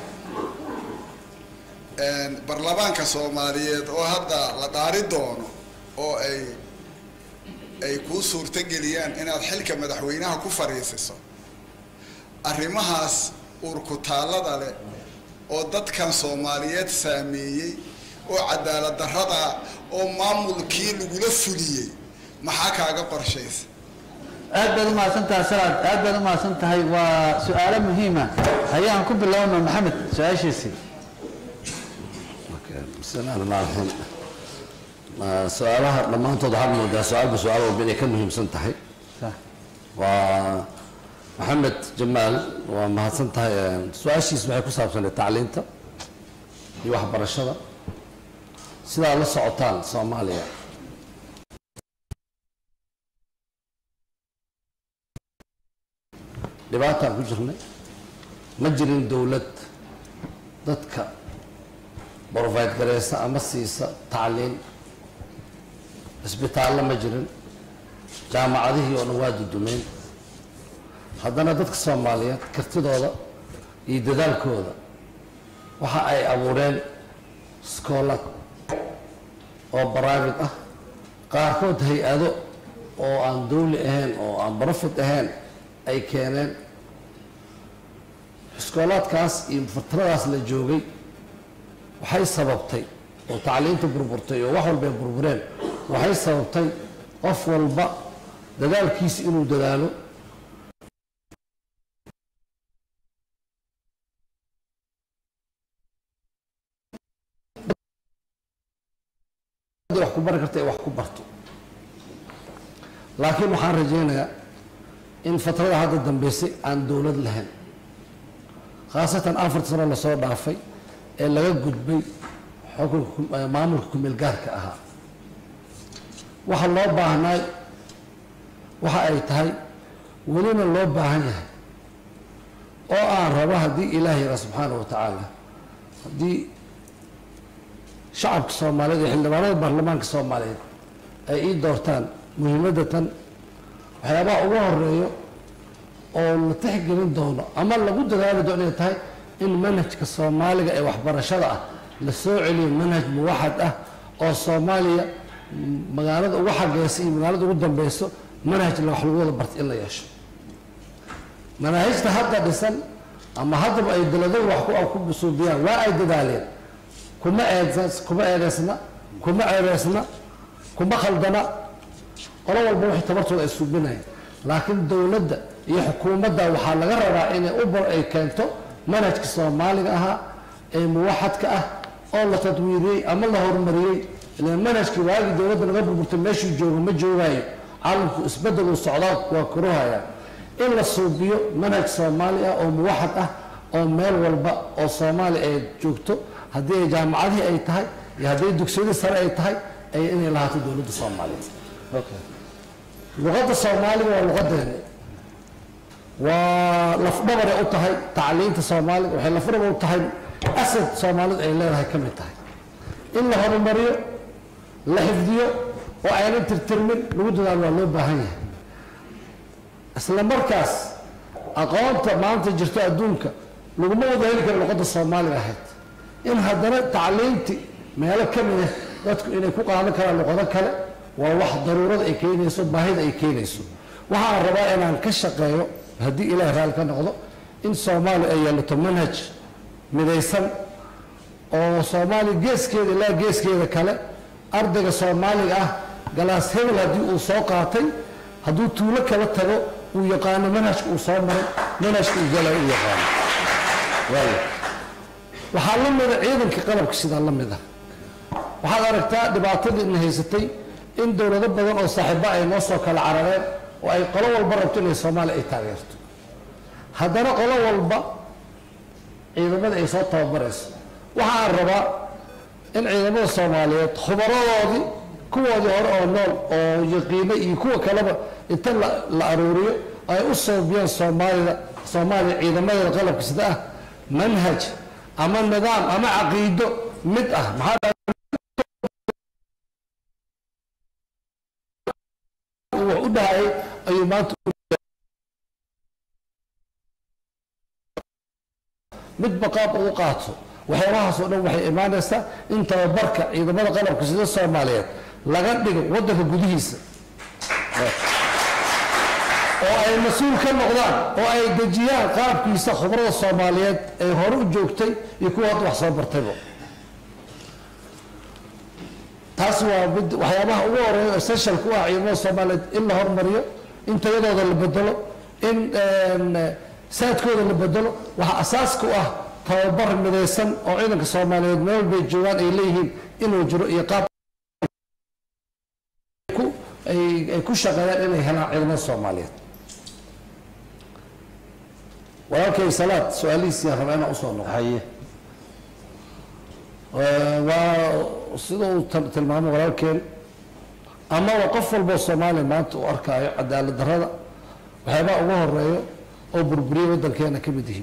baarlamaanka soomaaliyeed oo hadda la dhaari doono oo ay ay kuu suurtogeliyaan inaad xilka madaxweynaha ku fadhiisiso arrimahaas uurkutaallada leh oo dadkan soomaaliyeed saameeyey oo cadaalad darrada oo maamulkii lagula fuliyey maxaa kaaga qorshaysa aad baad umahadsan tahay salaad aad baad umahadsan tahay waa su-aalo muhiima hayaan ku bilowna maxamed su-aashiisii bismillahi raxmaan raxiim su-aalaha dhammaantood waxaad moodaa su-aalba su-aal walba inay ka muhiimsan tahay waa maxamed jamaal waa mahadsan tahay su-aashiis waxay ku saabsanay tacliinta iyo waxbarashada sidaa la socotaan soomaaliya dhibaataan ku jirnay ma jirin dowlad dadka provide gareysa ama siisa tacliin cisbitaallo ma jirin jaamacadihii oo dhan waa dudumeen haddana dadka soomaaliyeed kartidooda iyo dadaalkooda waxa ay abuureen iskoolad oo private ah qaarkood hay-ado oo aan dowli ahayn oo aan profit ahayn ay keeneen iskoolaadkaas iyo fatradaas la joogay waxay sababtay oo tacliinta burburtay oo wax walba ay burbureen waxay sababtay qof walba dadaalkiisa inuu dadaalo wax ku bari karta ee wax ku barto laakiin waxaan rajaynayaa in fatrada hadda dambeysay aan dowlad lahayn khaasatan afarta sano lasoo dhaafay ee laga gudbay xukunka maamulka kumeel gaarka ahaa waxa loo baahnaay waxa ay tahay welina loo baahan yahay oo aan rabo haddii ilaahay yara subxaana wa tacaala haddii shacabka soomaaliyeed iyo xildhibaanada baarlamaanka soomaaliyeed ay ii doortaan muhiimadda tan waxyaabaha ugu horeeyo oo la tixgelin doono ama lagu dadaali doono inay tahay in manhajka soomaaliga ee waxbarashada ah la soo celiyo manhaj muwaxad ah oo soomaaliya magaalada ugu xageysa iyo magaalada ugu dambeyso manhaj la wax lagu wada barta in la yeesho manaahijta hadda dhisan ama haddaba ay daladuhu wax ku ku suubiyaan waa ay dadaaleen kuma eedes kuma eedeysna kuma ceebeysna kuma khaldana qolo walba wixii tabartooda ay suubinayaan laakiin dowladda iyo xukuumadda waxaa laga rabaa inay u bar ay keento manhajka soomaaliga ahaa ee muwaxadka ah oo la tadwiiriyey ama la horumariyey ilaan manhajkii waagii dowladda laga burburtay meeshuu joogo ma joogaayo caalamku isbeddeluu socdaa waa kuruhaya in la suubiyo manhaj soomaali ah oo muwaxad ah oo meel walba oo soomaaliya ay joogto haddii ay jaamacadihii ay tahay iyo haddii dugsiyadii sare ay tahay ay inay lahaato dowladda soomaaliyeed luqadda soomaaliga waa luqadeena waa lafdhabaray u tahay tacliinta soomaaliga waxay lafdhabar u tahay asad soomaalidu ay leedahay ka mid tahay in la horumariyo la xifdiyo oo aynan tirtirmin lagu dadaalo waa loo baahan yahay isla markaas aqoonta maanta jirto adduunka laguma wada heli karo luqadda soomaaliga ahayd in haddana tacliinti meelo ka mid ah dadku inay ku qaadan karaan luqado kale waa wax daruurada ay keenayso baahida ay keenayso waxaan rabaa inaan ka shaqeeyo haddii ilaahay raali ka noqdo in soomaaliya ay yeelato manhaj midaysan oo soomaaliya geeskeeda ilaa geeskeeda kale ardayga soomaaliga ah galaas hebel haddii uu soo qaatay hadduu tuulo kala tago uu yaqaano manhajka uu soo maray manhajka uu galay uu yaqaano waayo waxaa la mida ciidanka qalabka sidaa la mid ah waxaad aragtaa dhibaatadii ina haysatay in dowlado badan oo saaxiiba ay noo soo kala carareen oo ay qolo walba rabto inay soomaaliya ay taageerto haddana qolo walba ciidamada ay soo tababarayso waxaan rabaa in ciidamada soomaaliyeed khubaradoodii kuwoodii hore oo nool oo yaqiinay iyo kuwa kaleba inta la la aruuriyo ay u soobiyaan soomaalida soomaaliya ciidamadeeda qalabka sida ah manhaj ama nidaam ama caqiido mid ah maxaa wax u dhahayay ayuu maanta midba qaab ugu qaato waxyaabahaas oo dhan waxay imaanaysaa in tababarka ciidamada qalabka sida soomaaliyeed laga dhigo waddanka gudihiisa oo ay mas-uul ka noqdaan oo ay dejiyaan qaabkiisa khubrada soomaaliyeed ee hore u joogtay iyo kuwa hadda wax soo bartayba taas waa mid waxyaabaha ugu horeeya essential ku ah ciidamada soomaaliyeed in la hormariyo in tayadooda la bedelo in saadkooda la bedelo waxaa asaas ku ah tababar midaysan oo ciidanka soomaaliyeed meel walbay joogaan ay leeyihiin inuu jiro iyo qaab ay ku shaqeeyaan inay helaan ciidamada soomaaliyeed walaalkay salaad su-aalihiisii rabaa inaan usoo noqo haye waa sida uu tilmaamay walaalkeen amaba qof walboo soomaaliya maanta uu arkaayo cadaalad darrada waxyaabaha ugu horeeyo oo burburiyay waddankeena ka mid yihiin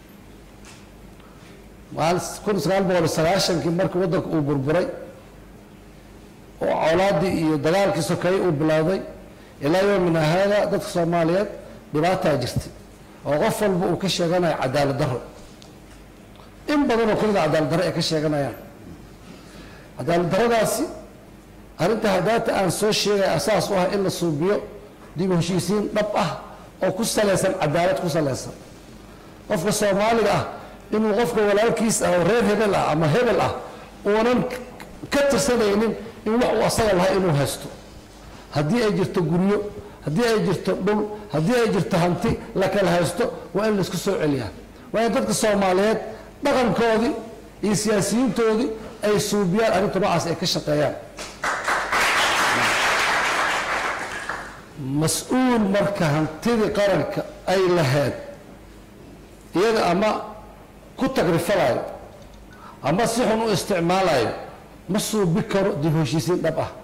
kun sagaal boqol sagaashankii markii waddanka uu burburay oo colaadii iyo dagaalkii sokeeye uu bilowday ilaa yoomina haada dadka soomaaliyeed dhibaataa jirtay oo qof walba uu ka sheeganayo cadaalad darro in badanoo kamida cadaalad darro ay ka sheeganayaan cadaalad darradaasi arrinta hadaata aan soo sheegay asaas u ah in la suubiyo dib u heshiisiin dhab ah oo ku salaysan cadaalad ku salaysan qofka soomaaliga ah inuu qofka walaalkiis ah oo reer hebel ah ama hebel ah uunan ka tirsanaynin in wax uu asaga lahay inuu haysto haddii ay jirto guryo haddii ay jirto dhul haddii ay jirto hanti la kala haysto waa in laisku soo celiyaa waa in dadka soomaaliyeed dhaqankoodii iyo siyaasiyiintoodii ay suubiyaan arrinta noocaas ay ka shaqeeyaan mas-uul marka hantidii qaranka ay lahayd iyada ama ku tagrifalayo ama si xun u isticmaalayo ma suubi karo dib heshiisiin dhab ah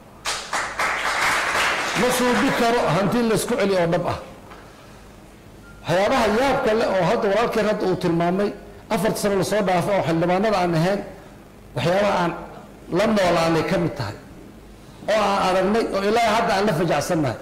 ma suubi karo hanti laysku celiyo oo dhab ah waxyaabaha yaabka leh oo hadda walaalkeen hadda uu tilmaamay afarta sano lasoo dhaafay oo xildhibaanada aan ahayn waxyaabaha aan la noolaanay ka mid tahay oo aan aragnay oo ilaa hadda aan la fajacsannahay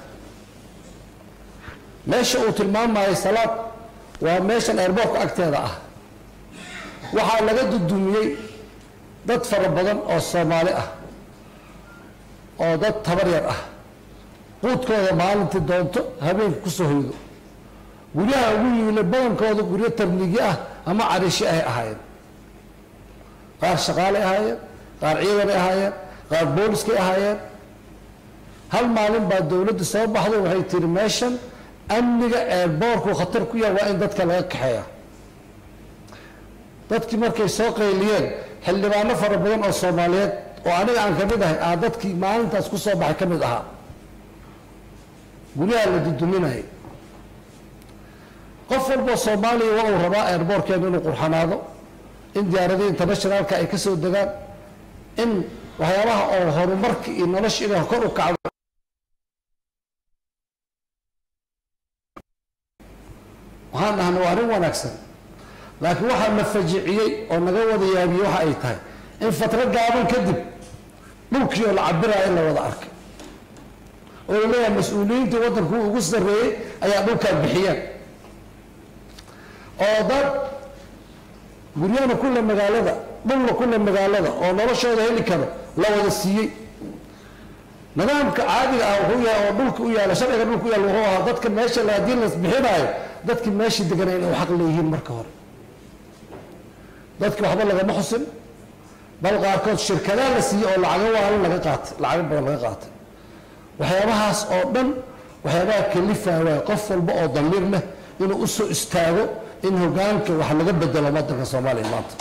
meesha uu tilmaamayo salaad waa meeshan airboortka agteeda ah waxaa laga dudumiyey dad fara badan oo soomaali ah oo dad tabar yar ah quudkooda maalintii doonto habeenka kusoo hoydo guryaha ugu yiile badankooda guryo tarnigi ah ama cariishi ay ahaayeen qaar shaqaalay ahaayeen qaar ciidanay ahaayeen qaar booliskay ahaayeen hal maalin baa dowladda soo baxday waxay tiri meeshan amniga eerboorku khatar ku yahay waa in dadka laga kaxeeya dadkii markay soo qayliyeen xildhibaano fara badan oo soomaaliyeed oo aniga aan ka mid ahay aa dadkii maalintaas ku soo baxay ka mid ahaa guryaha la duduminayay qof walboo soomaaliya waa uu rabaa airboortkeena inuu qurxanaado in diyaaradii internationalka ay ka soo degaan in waxyaabaha oo horumarka iyo nolosha inay kor u kacdo waxaan dhahnay waa arrin wanaagsan laakiin waxaa na fajiciyey oo naga wada yaabiyey waxa ay tahay in fatro gaaban kadib dhulkii oo la cabiraya in la wada arkay oo la leeyahay mas-uuliyiintii waddanku ugu sarreeyey ayaa dhulkaa bixiyeen oo dad guryahana kulle magaalada dhulna kulle magaalada oo noloshooda heli karo la wada siiyey nidaamka caadiga ah wuxuu yahay oo dhulka u yaala sharciga dhulka u yaala wuxuu ahaa dadka meesha la haddii las bixinaayo dadkii meeshii deganay inay xaq leeyihiin marka hore dadki waxba lagama xusin bal qaarkood shirkadaa la siiyey oo lacago waalan laga qaatay lacago badan laga qaatay waxyaabahaas oo dhan waxyaabaha kalifaa waay qof walba oo damiir leh inuu u soo istaago in hogaanka wax laga bedelo waddanka soomaaliya maanta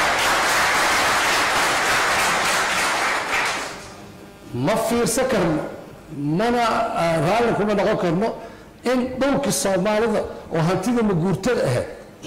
ma fiirsan karno mana raalli kuma noqon karno in dhulkii soomaalida oo hantida maguurtada ahayd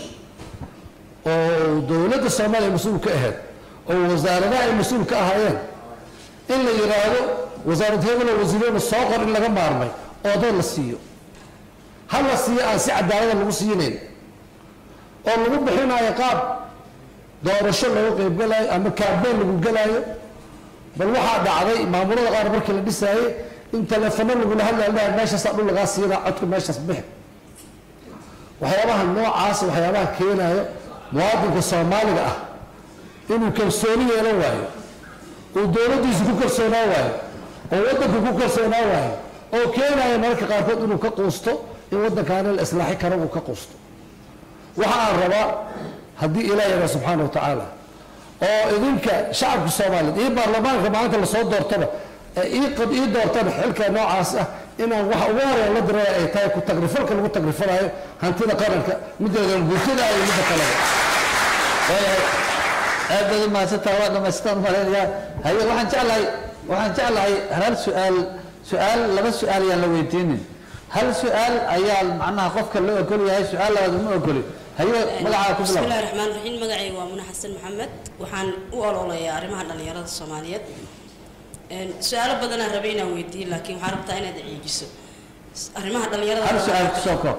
oo dowladda soomaaliya mas-uul ka ahayd oo wasaaradaha ay mas-uul ka ahaayeen in la yidhaahdo wasaarad hebelo wasiirada soo qor in laga maarmay oo dad la siiyo ha la siiyo aan si cadaalada lagu siinayn oo lagu bixinayo qaab doorasho lagu qaybgalayo ama kaabeen lagu gelaayo bal waxaa dhacday maamulada qaar markii la dhisaayey in telefono lagula hadlaya meeshaasaa dhul lagaa siinaa codka meeshaas bixi waxyaabaha noocaas waxyaabaha keenayo muwaadinka soomaaliga ah inuu kalsooni yeelan waayo uu dowladdiisa ku kalsoonaan waayo oo waddanka ku kalsoonaan waayo oo keenayo mararka qaarkood inuu ka quusto in waddankaana la islaaxi karo uu ka quusto waxa aan rabaa haddii ilaah yaga subxaana wa tacaala oo idinka shacabka soomaaliyeed iyo baarlamaanka maalinta lasoo doortaba ee ii qad ii doortana xilka noocaas ah inaan waxa ugu horeeya la diray ay tahay ku tagrifalka lagu tagrifalayo hantida qaranka mideeda guurtada iyo midda kaleba waayahay aad baad u mahadsantaha waa dhamaystaan malaynayaa haye waxaan jeclahay waxaan jeclahay hal su-aal su-aal laba su-aal ayaan la weydiinin hal su-aal ayaa macnaha qofka loo ogol yahay su-aal labaad uma ogoli haye magacaa ku بسم الله bilaab الرحمن الرحيم مقعي ومنى حسن محمد وحان أولولا أرمها دليرة الصوماليات سؤال بدنا ربينا ويدي لكن حربتا أنا دعيجسو أرمها دليرة hal su-aal kusoo koob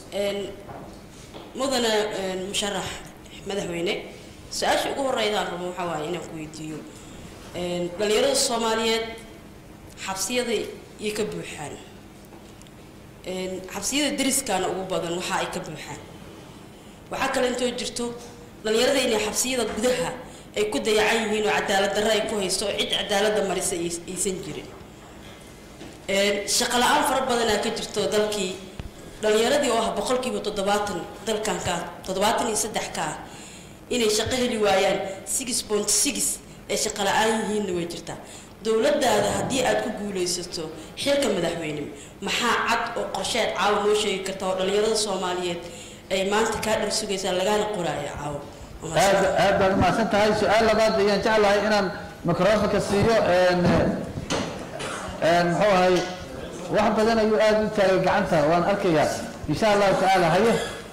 مدن مشرح مدحوينه سؤال شو هو الرئيس الرمو حواي إنا كويديو دليرة الصوماليات حبسية يكبوحان xabsiyada deriskaana ugu badan waxa ay ka buuxaan waxaa kale intoo jirto dhalinyarada inay xabsiyada gudaha ay ku dayacan yihiin oo cadaalad darro ay ku haysto oo cid cadaaladda marisa ay- aysan jirin shaqo la-aan fara badanaa ka jirto dalkii dhalinyaradii oo ah boqolkiiba toddobaatan dalkan ka toddobaatan iyo saddex ka ah inay shaqo heli waayaan six point six ay shaqo la-aan yihiinna way jirtaa dowladdaada haddii aad ku guulaysato xilka madaxweyne maxaa cad oo qorsheed caawa noo sheegi karta oo dhalinyarada soomaaliyeed ay maanta kaa dhar sugaysaa lagaana qoraayo caawa aad aad baad u mahadsan tahay su-aal labaad ayaan jeclahay inaan microfonka siiyo een een muxuu ahay wax badan ayuu aad u taagay gacanta waan arkayaa insha allahu tacaala haye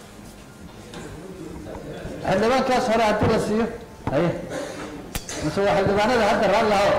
xildhibaankaas hore haddii la siiyo haye mise waa xildhibaanada hadda raalli laho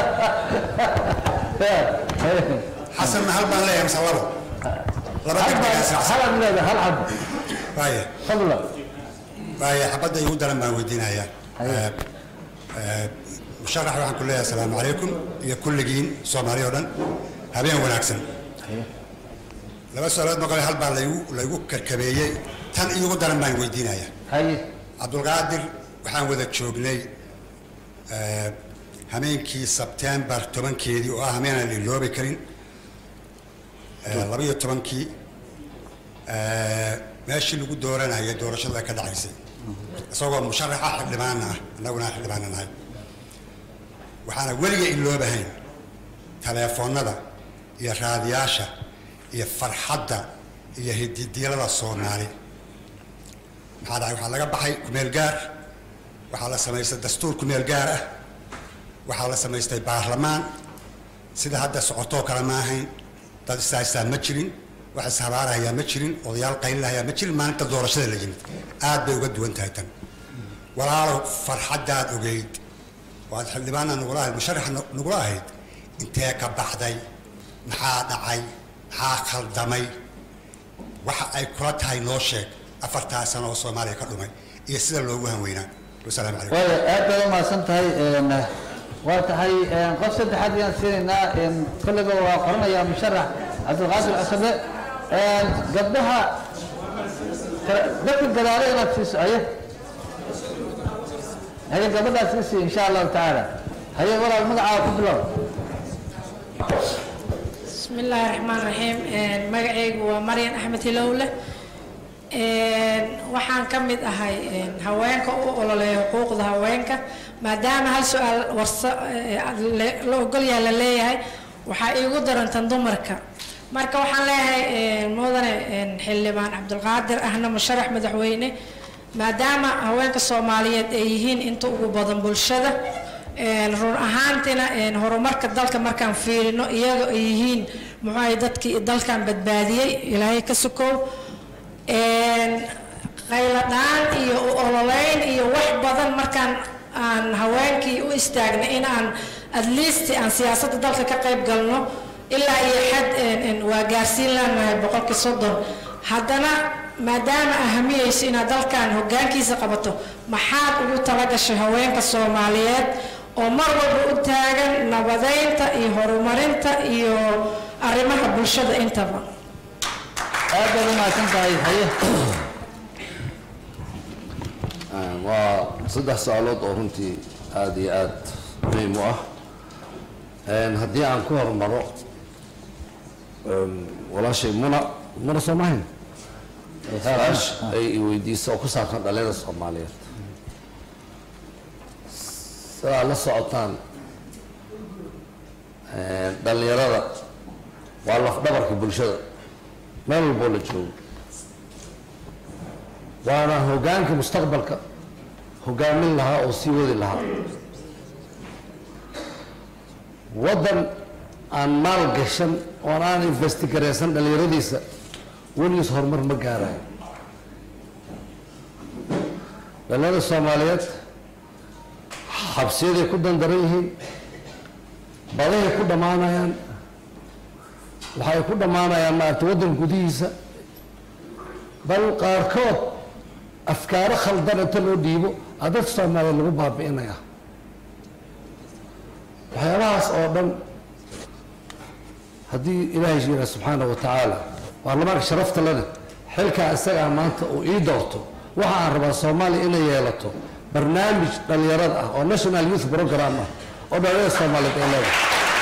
xasan hal baan leeyahay mise labo laba hal aad leedahay hal xabo waaya fadla waaya xabadda igu daran baan weydiinayaa Eh, eh, musharax waxaan ku leeyahay asalaamu calaykum iyo kulligiin soomaali oo dhan habeen wanaagsan laba su-aalood maqle hal baa laygu laygu karkabeeyey tan iigu daran baan weydiinayaa haye cabdulqaadir waxaan wada joognay eh, hameenkii sebtembar tobankeedii oo ah hameenaan la iloobi karin eh, labaiyo tobankii eh, meeshii lagu dooranayay doorashada ka dhacaysay isagoo musharaxa xildhibaana ah annaguna aan xildhibaana nahay waxaana weliga iloobahayn taleefoonnada iyo raadiyaasha iyo farxadda iyo hididiilada soomaali maxaa dhacay waxaa laga baxay kumeel gaar waxaa la samaystay dastuur kumeel gaar ah waxaa la samaystay baarlamaan sida hadda socotoo kale ma ahayn dad ishaystaan ma jirin wax ishabaarahayaa ma jirin odayaal qaylilahayaa ma jirin maalinta doorashada la yimid aad bay uga duwan tahay tan walaalow farxaddaad ogeyd waad xildhibaana nagula ahayd musharax nagula ahayd intee ka baxday maxaa dhacay maxaa khaldamay waxa ay kula tahay noo sheeg afartaa sano oo soomaaliya ka dhumay iyo sida loogu hanweynaa wasalaamu calaykum waayo aad baad u mahadsan tahay een, waa tahay een, qof saddexaad ayaan siinaynaa een, kollayba waa qoranayaa musharax cabdilqaadir casabe een, gabdhaha kala- dadka gadaale inaad siiso haye haye gabadhaas ka sii insha allahu tacaala haye walaal magacaaga ku bilow بسم الله الرحمن الرحيم magacaygu waa maryan axmed hilowle waxaan ka mid ahay haweenka u ololeeya xuquuqda haweenka maadaama hal su-aal warsa la ogolyaha la leeyahay waxaa iigu darantan dumarka marka waxaan leeyahay mudane xildhibaan cabdulqaadir ahna musharax madaxweyne maadaama haweenka soomaaliyeed ay yihiin inta ugu badan bulshada run ahaantina horumarka dalka markaan fiirino iyaga ay yihiin muxuu ahay dadkii dalkan badbaadiyey ilaahay ka sukow qayladhaan iyo u ololeyn iyo wax badan markaan aan haweenkii u istaagna in aan at least aan siyaasadda dalka ka qayb galno ilaa iyo xad waa gaarsiin leenahay boqolkii soddon haddana maadaama ahamiyeyso inaad dalkan hoggaankiisa qabato maxaad ugu talagashay haweenka soomaaliyeed oo mar walba u taagan nabadeynta iyo horumarinta iyo arrimaha bulshada intaba aad baad u mahadsan tahay haye waa saddex su-aalood oo runtii aada iyo aada muhiim u ah haddii aan ku hormaro walaashay muna muna soo mahayn su-aash ay i weydiiso oo ku saabsan dhalinyada soomaaliyeed sidaa la socotaan dhalinyarada waa lafdhabarka bulshada meel walboo la joogo waana hoggaanka mustaqbalka hoggaamin lahaa oo sii wadi lahaa waddan aan maal gashan oon aan investigaraysan dhallinyaradiisa weligiis horumar ma gaarayo dhallinyarada soomaaliyeed xabsiyaday ku dandaran yihiin badahay ku dhammaanayaan waxay ku dhammaanayaan maarata waddan gudihiisa bal qaarkood afkaaro khaldan inta loo dhiibo aa dadka soomaaliyeed lagu baabi'inaya waxyaabahaas oo dhan haddii ilaahay jira subxaana wa tacaala baarlamaanka sharafta leh xilkaa isagaa maanta uu ii doorto waxa aan rabaa soomaaliya inay yeelato barnaamij dhallinyarada ah oo national youth program ah oo dhallinyarada soomaaliyeed ay leedahay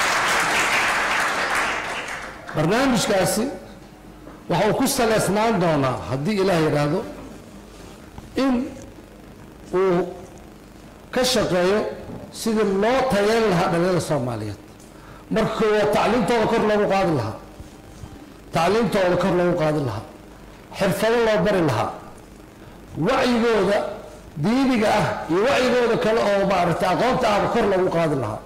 barnaamijkaasi waxa uu ku saleysnaan doonaa haddii ilaah yidhaahdo in uu ka shaqeeyo sidii loo tayeyn lahaa dhalinyarada soomaaliyeed marka koowaad tacliimtooda kor loogu qaadi lahaa tacliimtooda kor loogu qaadi lahaa xirfado loo bari lahaa wacyigooda diiniga ah iyo wacyigooda kale oo maaragtay aqoonta ahba kor loogu qaadi lahaa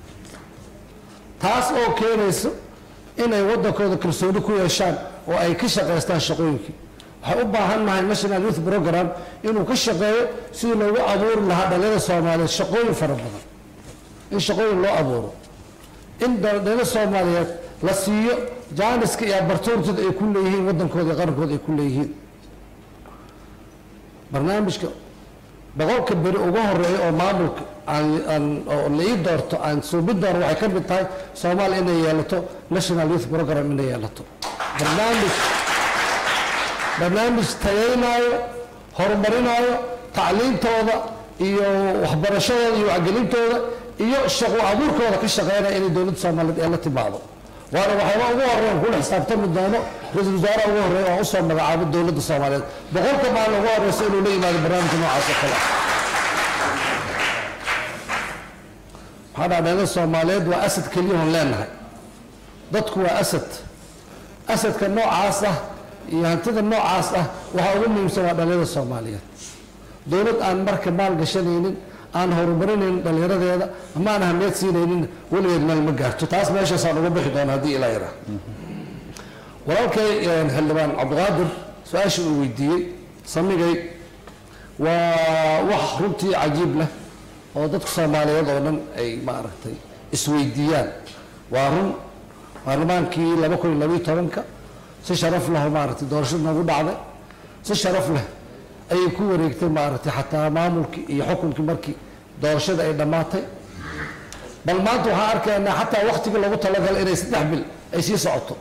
taas oo keenayso inay waddankooda kalsooni ku yeeshaan oo ay ka shaqaystaan shaqooyinkii waxay u baahan nahay national youth program inuu ka shaqeeyo sidii loogu abuuri lahaa dhalinyarada soomaaliyeed shaqooyin fara badan in shaqooyin loo abuuro in dhalinyarada soomaaliyeed la siiyo jaaniska iyo abartuurtooda ay ku leeyihiin waddankooda iyo qarankooda ay ku leeyihiin barnaamijka boqolka beri ugu horeeya oo maamulka aan aan oo la ii doorto aan suubin doono waxay ka mid tahay soomaaliya inay yeelato national youth program inay yeelato barnaamij barnaamij tayeynaayo horumarinaayo tacliintooda iyo waxbarashadooda iyo wacgelintooda iyo shaqo abuurkooda ka shaqeynaya inay dowladda soomaaliyeed ee la timaado waana waxyaaba ugu horeyn kula xisaabtami doono ra-iisul wasaaraha ugu horeeya oo usoo magacaabo dowladda soomaaliyeed boqolka maalin ugu horeysa inuu la yimaado barnaamijka noocaas oo kale maxaa dhaa dhalinyarada soomaaliyeed waa asad keliyahoon leenahay dadku waa asad asadka noocaas ah iyo hantida noocaas ah waxaa ugu muhiimsan waa dhalinyarada soomaaliyeed dowlad aan marka maal gashanaynin aan horumarinaynin dhallinyaradeeda ama aan ahmiyad siinaynin weligeed meel ma gaarto taas meeshaasaan uga bixi doona haddii ilaa yaraa walaalkay xildhibaan cabdiqaadir su-aasha uu weydiiyey samigay waa wax runtii cajiib leh oo dadka soomaaliyeed oo dhan ay maaragtay isweydiiyaan waa run baarlamaankii laba kun iyo labiyo tobanka si sharaf leh oo maaragtay doorashada noogu dhacday si sharaf leh ayay ku wareegtay maaragtay xataa maamulkii iyo xukunkii markii doorashada ay dhammaatay bal maanta waxaan arkaynaa xataa waktigii lagu talagalay inay saddex bil ay sii socoto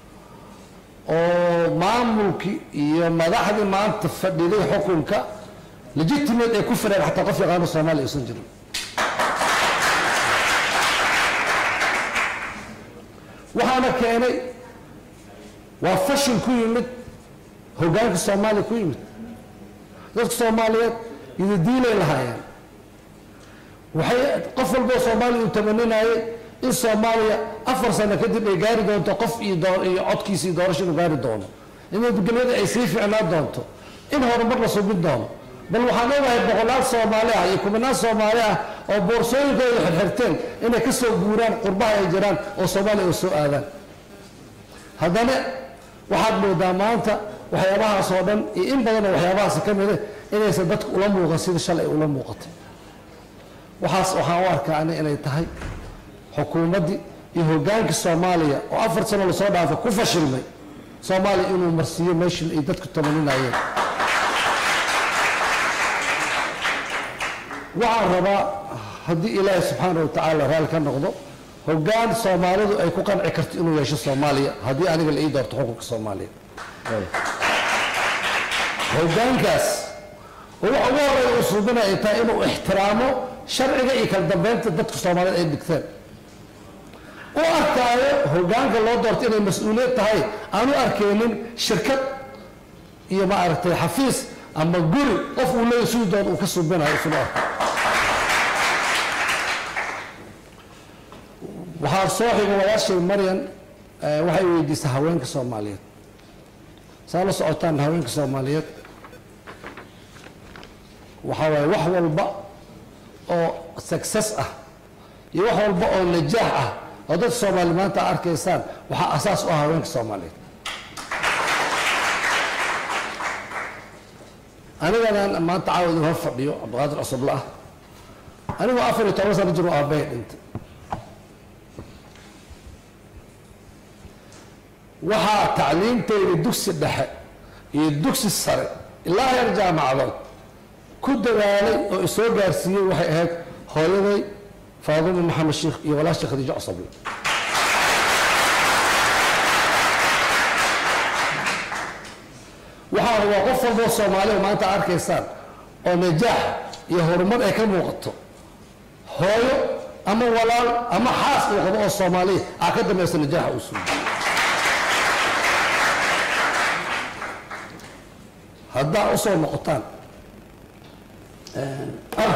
oo maamulkii iyo madaxdii maanta fadhiday xukunka legitimate ay ku fireen xataa qof yaqaano soomaaliya uusan jirin waxaana keenay waa fashil ku yimid hoggaanka soomaaliya ku yimid dadka soomaaliyeed idadiilay lahaayeen waxay qof walboo soomaaliya uu tamaninayay in soomaaliya afar sano kadib ay gaari doonto qof iyo doo- iyo codkiisa iyo doorasho inuu gaari doono in nabadgelyada ay sii ficnaan doonto in horumar la subin doono bal waxaan ogahay boqolaal soomaali ah iyo kumanaan soomaali ah oo boorsooyinkooda xirxirteen inay ka soo guuraan qurbaha ay jiraan oo soomaaliya oo soo aadaan haddana waxaad moodaa maanta waxyaabahaas oo dhan iyo in badan oo waxyaabahaas ka mida inaysan dadka ula muuqan sida shalay ula muuqatay waxaas waxaan u arkaa ani inay tahay xukuumaddii iyo hoggaankii soomaaliya oo afar sano lasoo dhaafay ku fashilmay soomaaliya inuu marsiiyo meeshii ay dadku tamaninayeen waxaan rabaa haddii ilaahay subxaana wa tacaala raali ka noqdo hoggaan soomaalidu ay ku qanci karto inuu yeesho soomaaliya haddii aniga la ii doorto xukunka soomaaliya hoggaankaas oo waxa ugu horreeya uu suubinaya ay tahay inuu ixtiraamo sharciga iyo kala dambeynta dadka soomaaliyeed ay dhigteen u arkaayo hoggaanka loo doorto inay mas-uuliyad tahay aan u arkaynin shirkad iyo maaragtay xafiis ama guri qof uu leeyahy siduu doon uu ka suubinayo isunu arko waxaa soo xiga walaashay maryan eh, waxay weydiisay haweenka soomaaliyeed saa la socotaan haweenka soomaaliyeed waxaa waaye wax walba oo success ah iyo wax walba oo najaax ah oo dadka soomaali maanta arkaysaan waxaa asaas u ah haweenka soomaaliyeed aniganaan maanta caawad hor fadhiyo cabdiqaadir cusubla ah anigoo afar iyo toban sano jir oo aabbahay dhintay waxaa tacliimtayda dugsi dhexe iyo dugsi sare ilaa heer jaamacadood ku dadaalay oo isoo gaarsiiyey waxay ahayd hooyaday faaduma maxamed sheikh iyo walaasha khadiijo cusable waxaa waa qof walboo soomaali oo maanta arkaysaan oo najaax iyo horumar ay ka muuqato hooyo ama walaal ama xaas uu qabo oo soomaaliya aa ka dambaysa najaaxa uu suuyo haddaa usoo noqotaan ah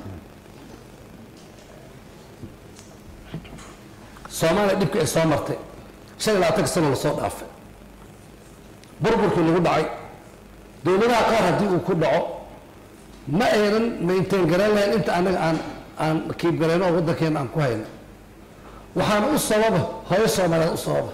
soomaaliya dhibkii ay soo martay shan iyo labaatanka sano lasoo dhaafay burburkii lagu dhacay dowladaha qaar haddii uu ku dhaco ma aynan maintain garan lahayn inta anaga aan aan kiib garayno oo waddankeena aan ku hayno waxaana u sababa hooyo soomaaliyeed u sababa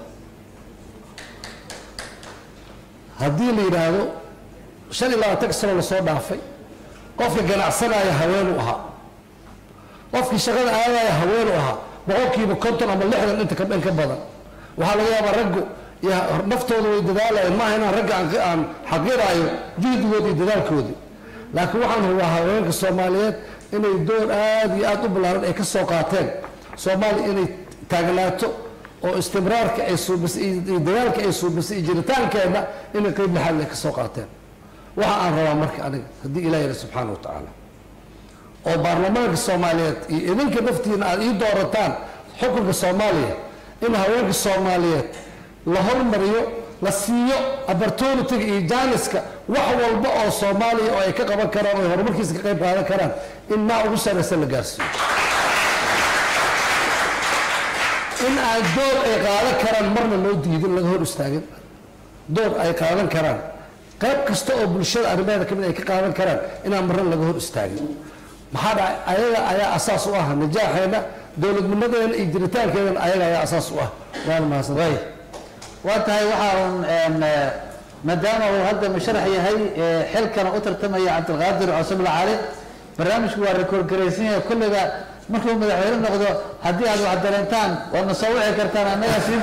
haddii la yidhaahdo shan iyo labaatanka sano lasoo dhaafay qofka ganacsanaya haweenuu ahaa qofkii shaqada aadaya haweenuu ahaa boqolkiiba konton ama lixdan inta ka dhan ka badan waxaa laga yaabaa raggu iyo naftooda way dadaalayeen maaha inaan ragga aan aan xaqiraayo juhdigoodi iyo dadaalkoodii laakiin waxaan hubaa haweenka soomaaliyeed inay door aad iyo aad u ballaaran ay ka soo qaateen soomaaliya inay taagnaato oo istimraarka ay suubisay iyo dadaalka ay suubisay iyo jiritaankeena inay qeyb lixaad ay ka soo qaateen waxa aan rabaa marka aniga haddii ilaah yidhi subxaana wa tacaala oo baarlamaanka soomaaliyeed iyo idinka naftiina aad ii doorataan xukunka soomaaliya in haweenka soomaaliyeed la hormariyo la siiyo opportunitiga iyo jaaniska wax walba oo soomaaliya oo ay ka qaban karaan oo ay horumarkiisa ka qayb qaadan karaan in maa ugu saraysa la gaarsiiyo in aan door ay qaadan karaan marna loo diidin laga hor istaagin door ay qaadan karaan qayb kasta oo bulshada arrimaheeda kamid ay ka qaadan karaan inaan marna laga hor istaagin maxaa dhacay ayaga ayaa asaas u ah najaaxeena dowladnimadeena iyo jiritaankeedana ayaga ayaa asaas u ah waana mahadsan waa tahay waxaa un een, eh, maadaama uu hadda musharax yahay eh, xilkana u tartamaya cabdilqaadir cusubla cali barnaamijku waa rekoord garaysan yahay kulliga markuu madaxweyne noqdo haddii aad wax dareentaan waad na soo wici kartaan annaga sii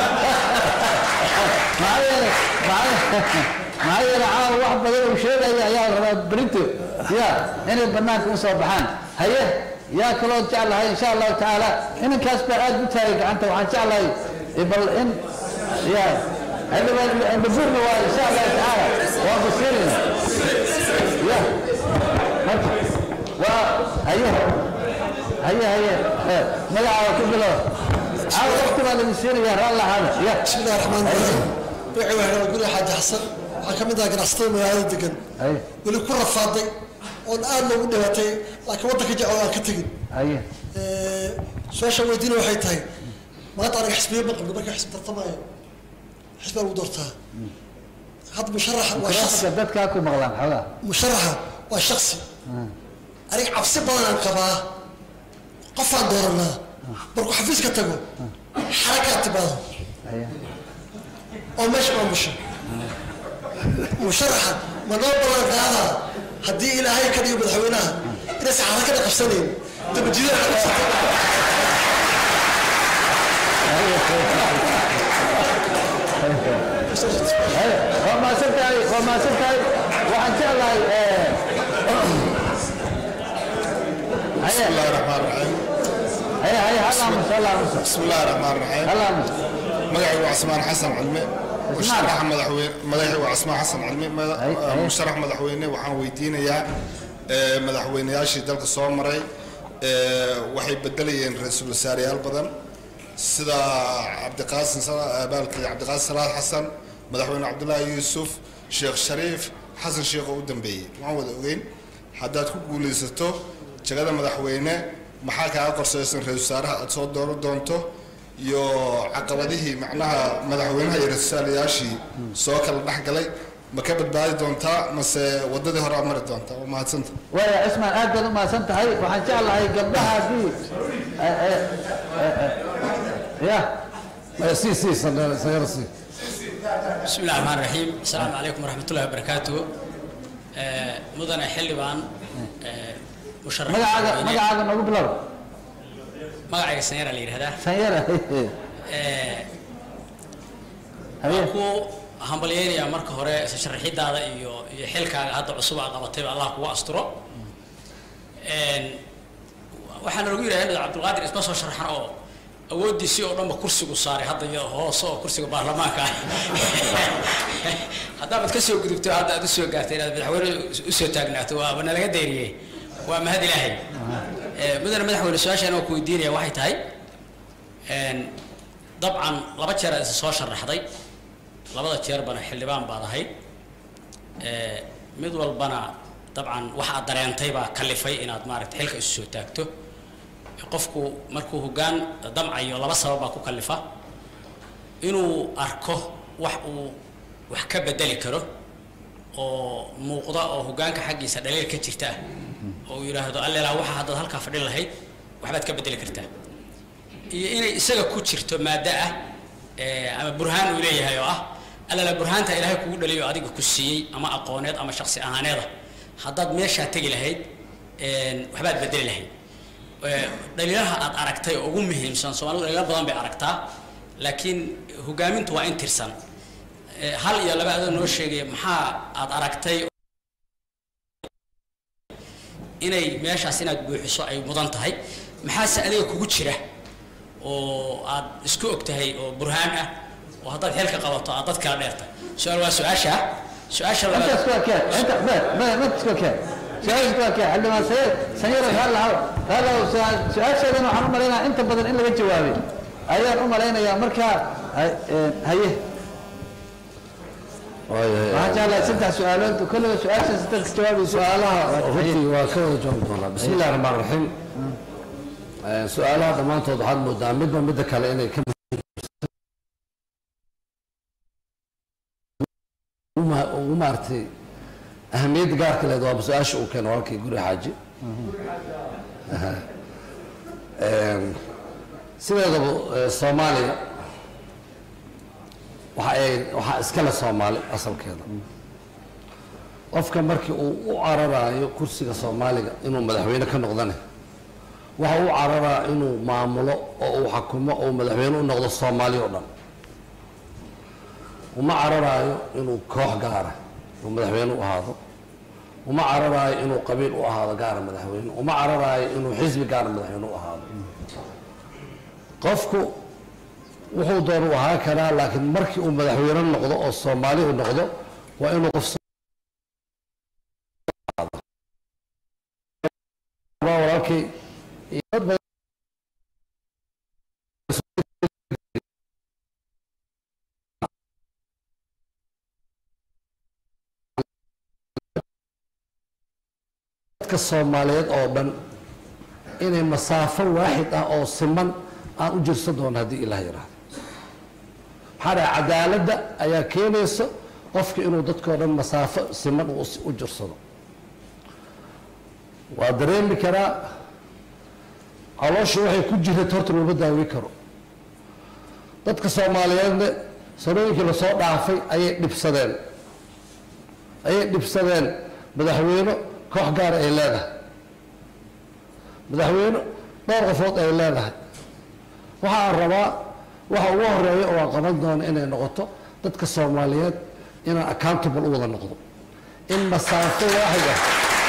maxaa yeelay maxaa yeelay caawa wax badan uu sheegaya ayaa la rabaa berinto ya inay banaanka u soo baxaan haye yaa kaloo jeclahay insha allahu tacaala inankaas baa aad u taagay gacanta waxaan jeclahay eh, bal in ya xildhibaanbaburna waa insha allahu tacaala waa basiirina ya marka waa haye haye haye eh, magacaaga ku bilow caawa waqti baa lagu siinaya raalla ahaada ya bismillahi raxmaan raxiim wixii waxaa guri xaaji xasan waxaa ka mid ah ganacsatada magaalada degan haye weli ku rafaaday oon aad loogu dhibatay laakiin waddanka jecel aan ka tegin haye su-aasha weydiina waxay tahay maanta aniga xisbiye ma qabno marka xisbi tartamaayo xisbi baa lagu doortaa hadda musharaxa waa shaksi Dadka- dadkaa ku maqlaan xoogaa musharaxa waa shaksi aniga cabsi badan aan qabaa qofaan dooranaa markuu xafiiska tago xarakaa timaado haye oo meesha maamusho musharaxa ma noo ballan qaadaa haddii ilaahay ka dhigo madaxweynaha inaysan xarakada qabsanayn dabajidada qabsata waa mahadsan tahay waa mahadsan tahay waxaan jeclahay بسم الله الرحمن الرحيم haye haye halaamus halaamus بسم الله الرحمن الرحيم halaamus مدحي وعثمان حسن علمي مشرح مدحوين مدحي وعثمان حسن علمي مد- أي. مشرح مدحوينه waxaan weydiinayaa ee, madaxweynayaashii dalka soo maray ee, waxay bedelayeen ra-iisul wasaareyaal badan sida cabdiqaasim Sala- abaalkii cabdiqaasim salaad xasan madaxweyne cabdullaahi yuusuf sheekh shariif xasan sheekh oo u dambeeyey waan wada ogeyn haddaad ku guulaysato jagada madaxweyne maxaa kaaga qorsaysan ra-iisul wasaaraha aad soo dooran doonto iyo caqabadihii macnaha madaxweynaha iyo ra-iisul wasaarayaashii soo kala dhex galay ma ka badbaadi doontaa mase wadadii hore aad mari doontaa waa mahadsanta waaya cismaan aad baad u mahadsan tahay waxaan jeclahay gabdhaha haddii eh, eh, eh, eh, ya si si sagara si بسم الله الرحمن الرحيم السلام عليكم ورحمة الله وبركاته آه، مدن حلبان آه، مشرف magacaaga magacaaga noogu bilow مقعي سنيرة اللي هذا sanyara waan ku hambalyeynaya marka hore sharaxidaada iyo iyo xilkaaga hadda cusub aa qabatayba allah kugu asturo Een, waxaana lagu yidhaha inad cabdulqaadir isma soo sharaxan oo awooddiisii oo dhanba kursigu saaray hadda iyo hoose oo kursiga baarlamaanka ah haddaabad ka soo gudubto hadda aad usoo gaartay inaad madaxweyne usoo taagnaato waaba nalaga dayriyey waa mahad ilaahay Ee, mudane madaxweyne su-aashaan oo ku weydiinaya waxay tahay een, dabcan laba jeer aad isa soo sharaxday labada jeerbana xildhibaan baad ahayd Ee, mid walbana dabcan wax aad dareentay baa kalifay inaad maaragta xilka isu soo taagto qofku markuu hoggaan damcayo laba sabab baa ku kalifa inuu arko wax uu wax ka bedeli karo oo muuqda oo hoggaanka xaggiisa dhaliil ka jirta ah oo uu yidhaahdo allelaa waxa haddaad halkaa fadhin lahayd waxbaad ka bedeli kartaa iyo inay isaga ku jirto maaddo ah ee, ama burhaan uu leeyahay oo ah allala burhaanta ilaahay kugu dhaliyo adiga ku siiyey ama aqooneed ama shaksi ahaaneeda haddaad meeshaa tegi lahayd een, waxbaad bedeli lahayd Ee, dhaliilaha aad aragtay oo ugu muhiimsan soomaalidu dhaliilo badan bay aragtaa laakiin hogaamintu waa in tirsan Ee, hal iyo laba adoo noo sheegaya maxaa aad aragtay inay meeshaas inaad buuxiso ay mudan tahay maxaase adiga kugu jira oo aad isku og tahay oo burhaan ah oo haddaad xilka qabato aad dad kala dheerta su-aal waa su-aasha su-aasha intaas labaad waa kee inta me me intaas waa kee su-aashaas waa kee xildhibaan sayid sanyara halla halla su-aasheedan waxaan u malaynayaa inta badan in laga jawaabay ayaan u malaynayaa markaa hay- eh, haye waxaan jeclahay saddex su-aalood kolliba su-aashaas dadka jawaabayso su-aalaha runtii waa ka wada jawaabi doonaa bismi illahi raxmaan raxiim Eh, su-aalaha dhammaantood waxaad moodaa midba midda kale inay ka uma- ugu maaragtay ahamiyadda gaarka leed waaba su-aasha uu keeno walkii guri xaaji Aha. Em, sideedaba eh, soomaaliya waxa ay waxaa iskale soomaali asalkeeda qofka markii uu u cararayo kursiga soomaaliga inuu madaxweyne ka noqdane waxa uu cararaa inuu maamulo oo uu xakumo oo madaxweyne u noqdo soomaali oo dhan uma cararaayo inuu koox gaara uu madaxweyne u ahaado uma cararaayo inuu qabiil u ahaado gaara madaxweyne uma cararaayo inuu xisbi gaara madaxweyne u ahaado qofku wuxuu doon u ahaa karaa laakiin markii uu madaxweyne noqdo oo soomaali u noqdo waa inuu qof walaalkay iyo dad badan dadka soomaaliyeed oo dhan inay masaafo waaxid ah oo siman aan u jirsan doono haddii ilaah yidhaahdo maxaa dhahay cadaaladda ayaa keenaysa qofka inuu dadkao dhan masaafo siman uu u jirsado waa dareemi karaa caloosha waxay ku jirta horta looma daawi karo dadka soomaaliyeedna sanooyinkii lasoo dhaafay ayay dhibsadeen ayay dhibsadeen madaxweyne koox gaara ay leedahay madaxweyne dhowr qofood ay leedahay waxa aan rabaa waxa ugu horeeya oo aan qaban doono inay noqoto dadka soomaaliyeed inaan accountable u wada noqdo in masaafo waaxid ah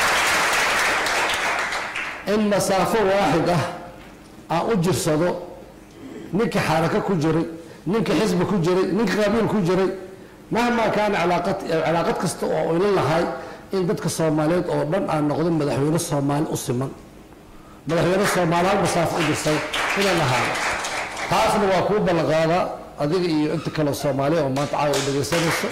in masaafo waaxid ah aan u jirsado ninka xarako ku jiray ninka xisbi ku jiray ninka qabiil ku jiray mahmaa kaana cilaaqad cilaaqad kasta oo ila lahay in dadka soomaaliyeed oo dhan aan noqdo madaxweyne soomaali u siman madaxweyne soomaali hal masaafo u jirsay inaan ahaado taasna waa kuu ballanqaadaa adiga iyo inta kale soomaaliya oo maanta caawa u dhegaysanayso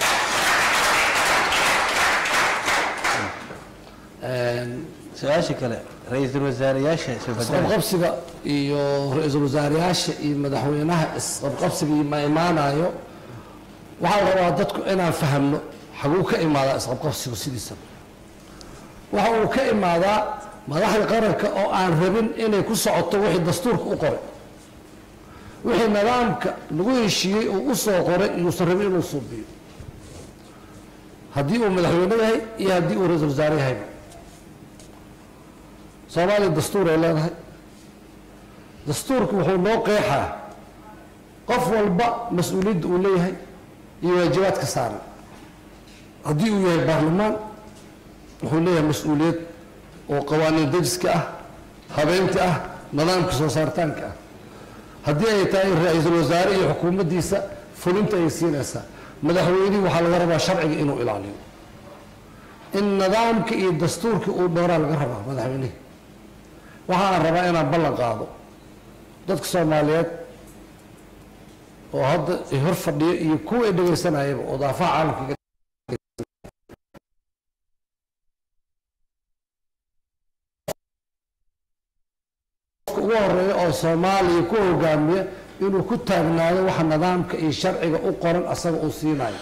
su-aasha kale ra-iisul wasaareyaasha isqabqabsiga iyo ra-iisul wasaareyaasha iyo madaxweynaha isqabqabsiga iyo ma imaanayo waxaa la rabaa dadku inaan fahamno xaguu ka imaadaa isqabqabsigu sidiisa waxa uu ka imaadaa madaxda qaranka oo aan rabin inay ku socoto wixii dastuurka u qoray wixii nidaamka lagu heshiiyey uu u soo qoray yuusan rabin inuu suubiyo haddii uu madaxweyne yahay iyo haddii uu ra-iisul wasaare yahayba soomaaliya dastuur ay leedahay dastuurku wuxuu noo qeexaa qof walba mas-uuliyadda uu leeyahay iyo waajibaadka saaran haddii uu yahay baarlamaan wuxuu leeyahay mas-uuliyad oo qawaaniin dejiska ah habeynta ah nidaamka soo saaritaanka ah haddii ay tahay ra-iisul wasaare iyo xukuumaddiisa fulinta ay siinaysaa madaxweynihii waxaa laga rabaa sharciga inuu ilaaliyo in nidaamka iyo dastuurka uu dhowraa laga rabaa madaxweynihii waxaan rabaa inaan ballan qaado dadka soomaaliyeed oo hadda hor fadhiyo iyo kuwa ay dhegaysanayaba oo daafaha caalamka ugu horeeya oo soomaaliya ku hogaamiya inuu ku taagnaado waxa nidaamka iyo sharciga u qoran asaga uu siinayo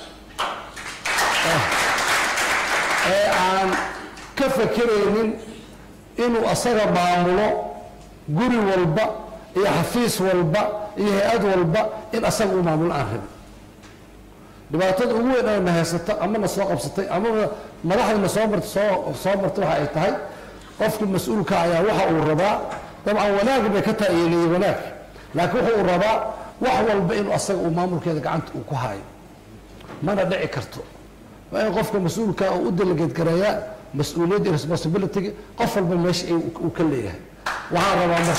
ee aan ka fakeraynin inuu asaga maamulo guri walba iyo xafiis walba iyo hay-ad walba in asaga uu maamulo aan rabin dhibaatada ugu weyn oo na haysata ama na soo qabsatay ama madaxda na soo marta soo soo martay waxa ay tahay qofka mas-uulka ayaa waxa uu rabaa dabcan wanaag bay ka taayeeliyey wanaag laakiin wuxuu rabaa wax walba inuu asaga uu maamulkeeda gacanta uu ku hayo mana dhici karto waa in qofka mas-uulka uu u delegeed gareeyaa mas-uuliyadda iyo responsibility qof walba meesha uu ka leeyahay waxaan rabaa marka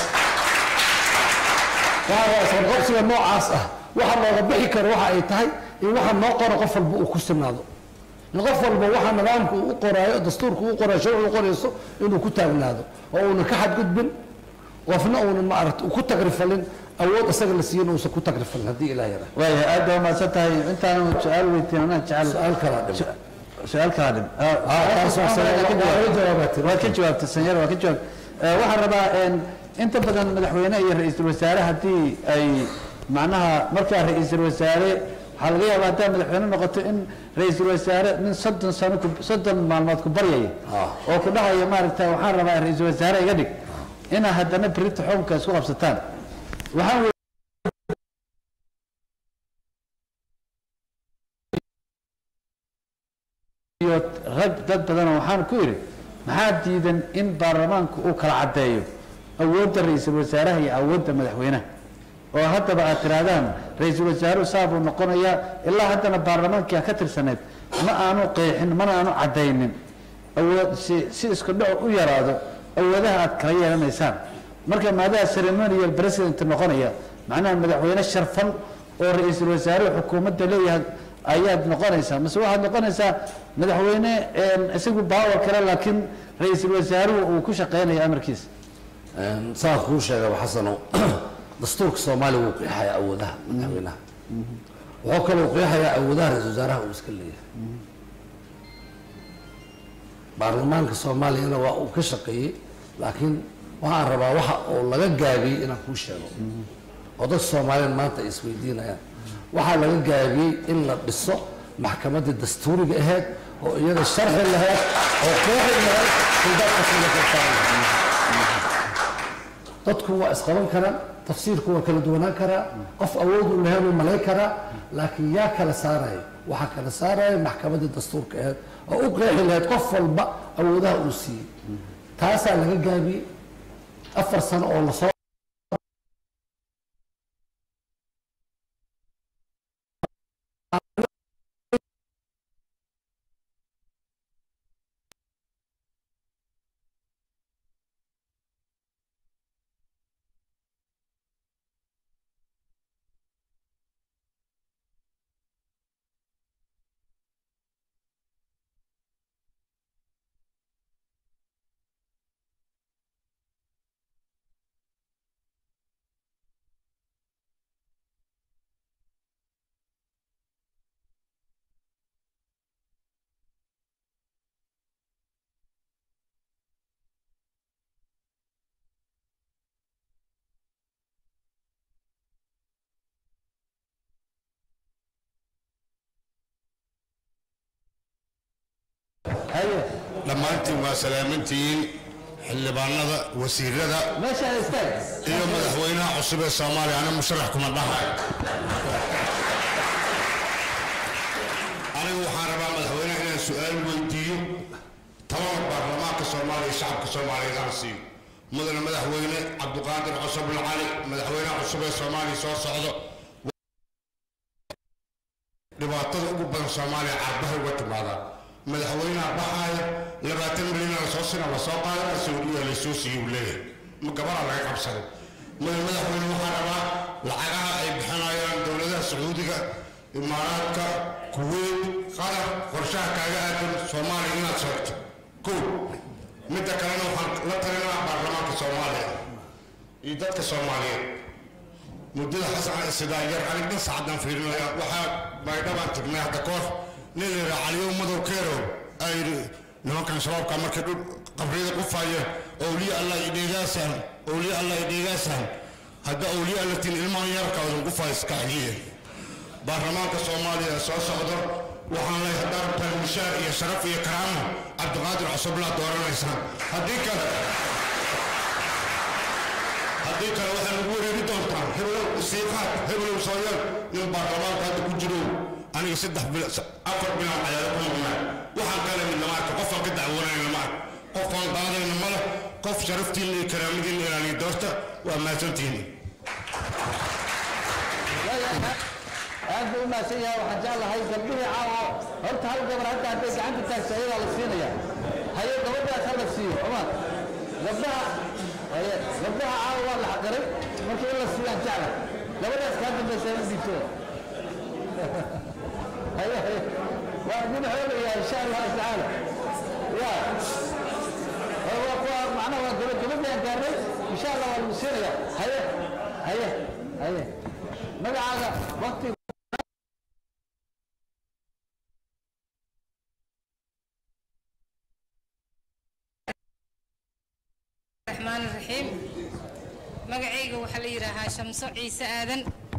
waxaan rabaa isqabqabsiga noocaas ah waxa looga bixi karo waxa ay tahay in waxa noo qoro qof walba uu ku sinaado in qof walba waxa nidaamka uu u qoraayo dastuurka uu qoraayo sharcigu qorayso inuu ku taagnaado oo uunan ka xadgudbin qofna uunan maaragta ku tagrifalin awood isaga la siiyin uusan ku tagrifalin haddii ilaah yaraa waaya aad baa umahadsan tahay intaanu su-aal weydiin anaa jecel su-aal kalaa dhim su-aal kalaa dhim waad ka jawaabtay sanyar waa ka jawaab waxaan rabaa inta badan madaxweyne iyo ra-iisul wasaare haddii ay macnaha markaa ra-iisul wasaare waxaa laga yaabaa haddaa madaxweyne noqoto in ra-iisul wasaare nin soddon sano soddon maalmood ku baryaya oo ku dhahaya maaragta waxaan rabaa ra-iisul wasaare iga dhig inaa haddana berita xukunka isku qabsataan waxaan dad badanoo waxaan ku idhi maxaa diidan in baarlamaanku uu kala caddeeyo awoodda ra-iisul wasaaraha iyo awoodda madaxweynaha oo haddaba aad tirahdaan ra-iisul wasaaruhu saa buu noqonayaa ilaa haddana baarlamaankii ka tirsaneed ma aanu qeexin mana aanu caddaynin awood si si isku dhac u yaraado awoodaha aad kala yeelanaysaan marka maadaha ceremonial president noqonaya macnaha madaxweyne sharfan oo ra-iisul wasaaruhu xukuumadda leeyahay ayaad noqonaysaa mase waxaad noqonaysaa madaxweyne isagu baawar kale laakiin ra-iisul wasaaruhu uu ku shaqeynaya amarkiisa saan kuu sheegaba xasano dastuurka soomaaliya wuu qeexayaa awoodaha madaxweynaha wuxuu kaloo qeexayaa awoodaha ra-isul wasaaraha uu iska leeyahay baarlamaanka soomaaliyana waa uu ka shaqeeyey laakiin waxaan rabaa waxa uu laga gaabiyey inaan kuu sheego oo dadka soomaaliyeed maanta ay isweydiinayaan waxaa laga gaabiyey in la dhiso maxkamaddii dastuuriga ahayd oo iyada sharxi lahayd oo qeexi lahayd suldaadka dadku waa isqaban karaan tafsiirku waa kala duwanaan karaa qof awood u lahayn uu malayn karaa laakiin yaa kala saaraya waxaa kala saaraya maxkamaddii dastuurka ahayd oo u qeexi lahayd qof walba awoodaha uu siiyey taasaa laga gaabiyey afar sano oo lasoo dhammaantiin waa salaamantihiin xildhibaanada wasiirada iyo madaxweynaha cusub ee soomaaliya ana musharax kuma dhahay anigu waxaan rabaa madaxweynaha inaan su-aal weydiiyo talada baarlamaanka soomaaliya iyo shacabka soomaaliyeed aan siiyo mudane madaxweyne cabdiqaadir cusubul cali madaxweynaha cusub ee soomaaliya soo socdo dhibaatada ugu badan soomaaliya caarbaha uga timaadaa madaxweynaha baxaaya labaatan milyan la soo sina la soo qaadana saudiya la soo siiyey uu leeyahay ma gabaraa laga qabsaday mada madaxweyne waxaa rabaa lacagaha ay bixinayaan dowladaha sacuudiga imaaraadka kuweyt qatar qorshaha kaaga aadan soomaaliya inaad sheegto kow midda kalena waxaan la talinaa baarlamaanka soomaaliya iyo dadka soomaaliyeed muddada xasan sidaayar anig dhan saacadaan fiirinaya waxaa baydhabaan tagnay hadda koor nin la yidhaa caliyow madow keerow aa yidhi nimankan shabaabka markay dhul qabriyada qufaya owliya allah idheegaasaan owliya allah idheegaasaan hadda owliya alla tin ilmahan yarkaadan qufaa iska celiya baarlamaanka soomaaliya soo socdo waxaan leeyahay haddaa rabtaan mishaar iyo sharaf iyo karaamo cabdiqaadir cusublaa dooranaysaan haddii kale haddii kale waxaa lagu wareeri doontaan heblow siiqaad heblow sooyal nin baarlamaanka hadda ku jiro aniga saddex bil afar bilaan cayaaro ku maqnaa waxaan kale mid lama arka qofaan ka dacwoonayna ma arka qofaan qaadayna male qof sharaftiinna iyo karaamadiinna ilaaliya doorta waa mahadsantihiin aad buu u mahadsan yahay waxaan jeclahay gabdhihii caawa horta hal gabar hadda hadday gacanta taagto ayadaa la siinaya haye gabadhaas ha la siiyo oma gabdhaha haye gabdhaha caawa waa la xaqiray marka in la siiyaan jecla gabadhaas kaa dambaysa in dhiibto haye haye waa idin xoolayaa insha allahu tacaala ya waa kuwa macnaha waa gabad gabadhaan gaarnay insha allah waa lagu siinaya haye haye haye magacaaga wakti الرحمن الرحيم magacayga waxaa la yidhaahaa shamso ciise aadan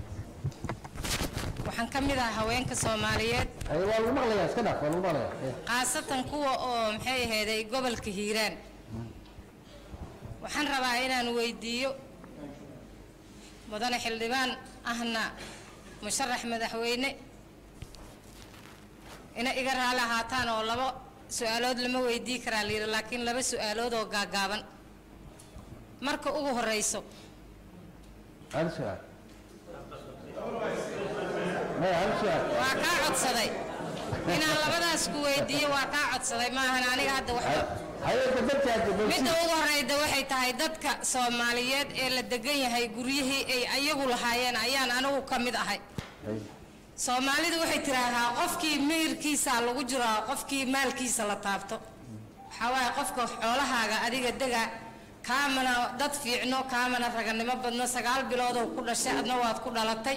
waxaan ka mid ahaa haweenka soomaaliyeed waa lagu maqlayaa iska dhaaf waa lagu maqlayaa khaasatan kuwa oo maxay ahayday gobolka hiiraan waxaan rabaa inaan weydiiyo mudane xildhibaan ahna musharax madaxweyne ina iga raali ahaataan oo labo su-aalood lama weydii karaa layidhi laakiin laba su-aalood oo gaagaaban marka ugu horeyso hal su-aal maya hal su-aal waa kaa codsaday inaan labadaas ku weydiiyo waa kaa codsaday maahan aniga hadda waxba hay-adda dadkaasi midda ugu horeyda waxay tahay dadka soomaaliyeed ee la degan yahay guryihii ay ayagu lahaayeen ayaan anigu ka mid ahay soomaalidu waxay tidhaahdaa qofkii miyirkiisa lagu jiraa qofkii maalkiisa la taabto waxaa waaye qofka xoolahaaga adiga dega kaamana dad fiicno kaamana raganimo badno sagaal biloodoo ku dhashay adna waad ku dhalatay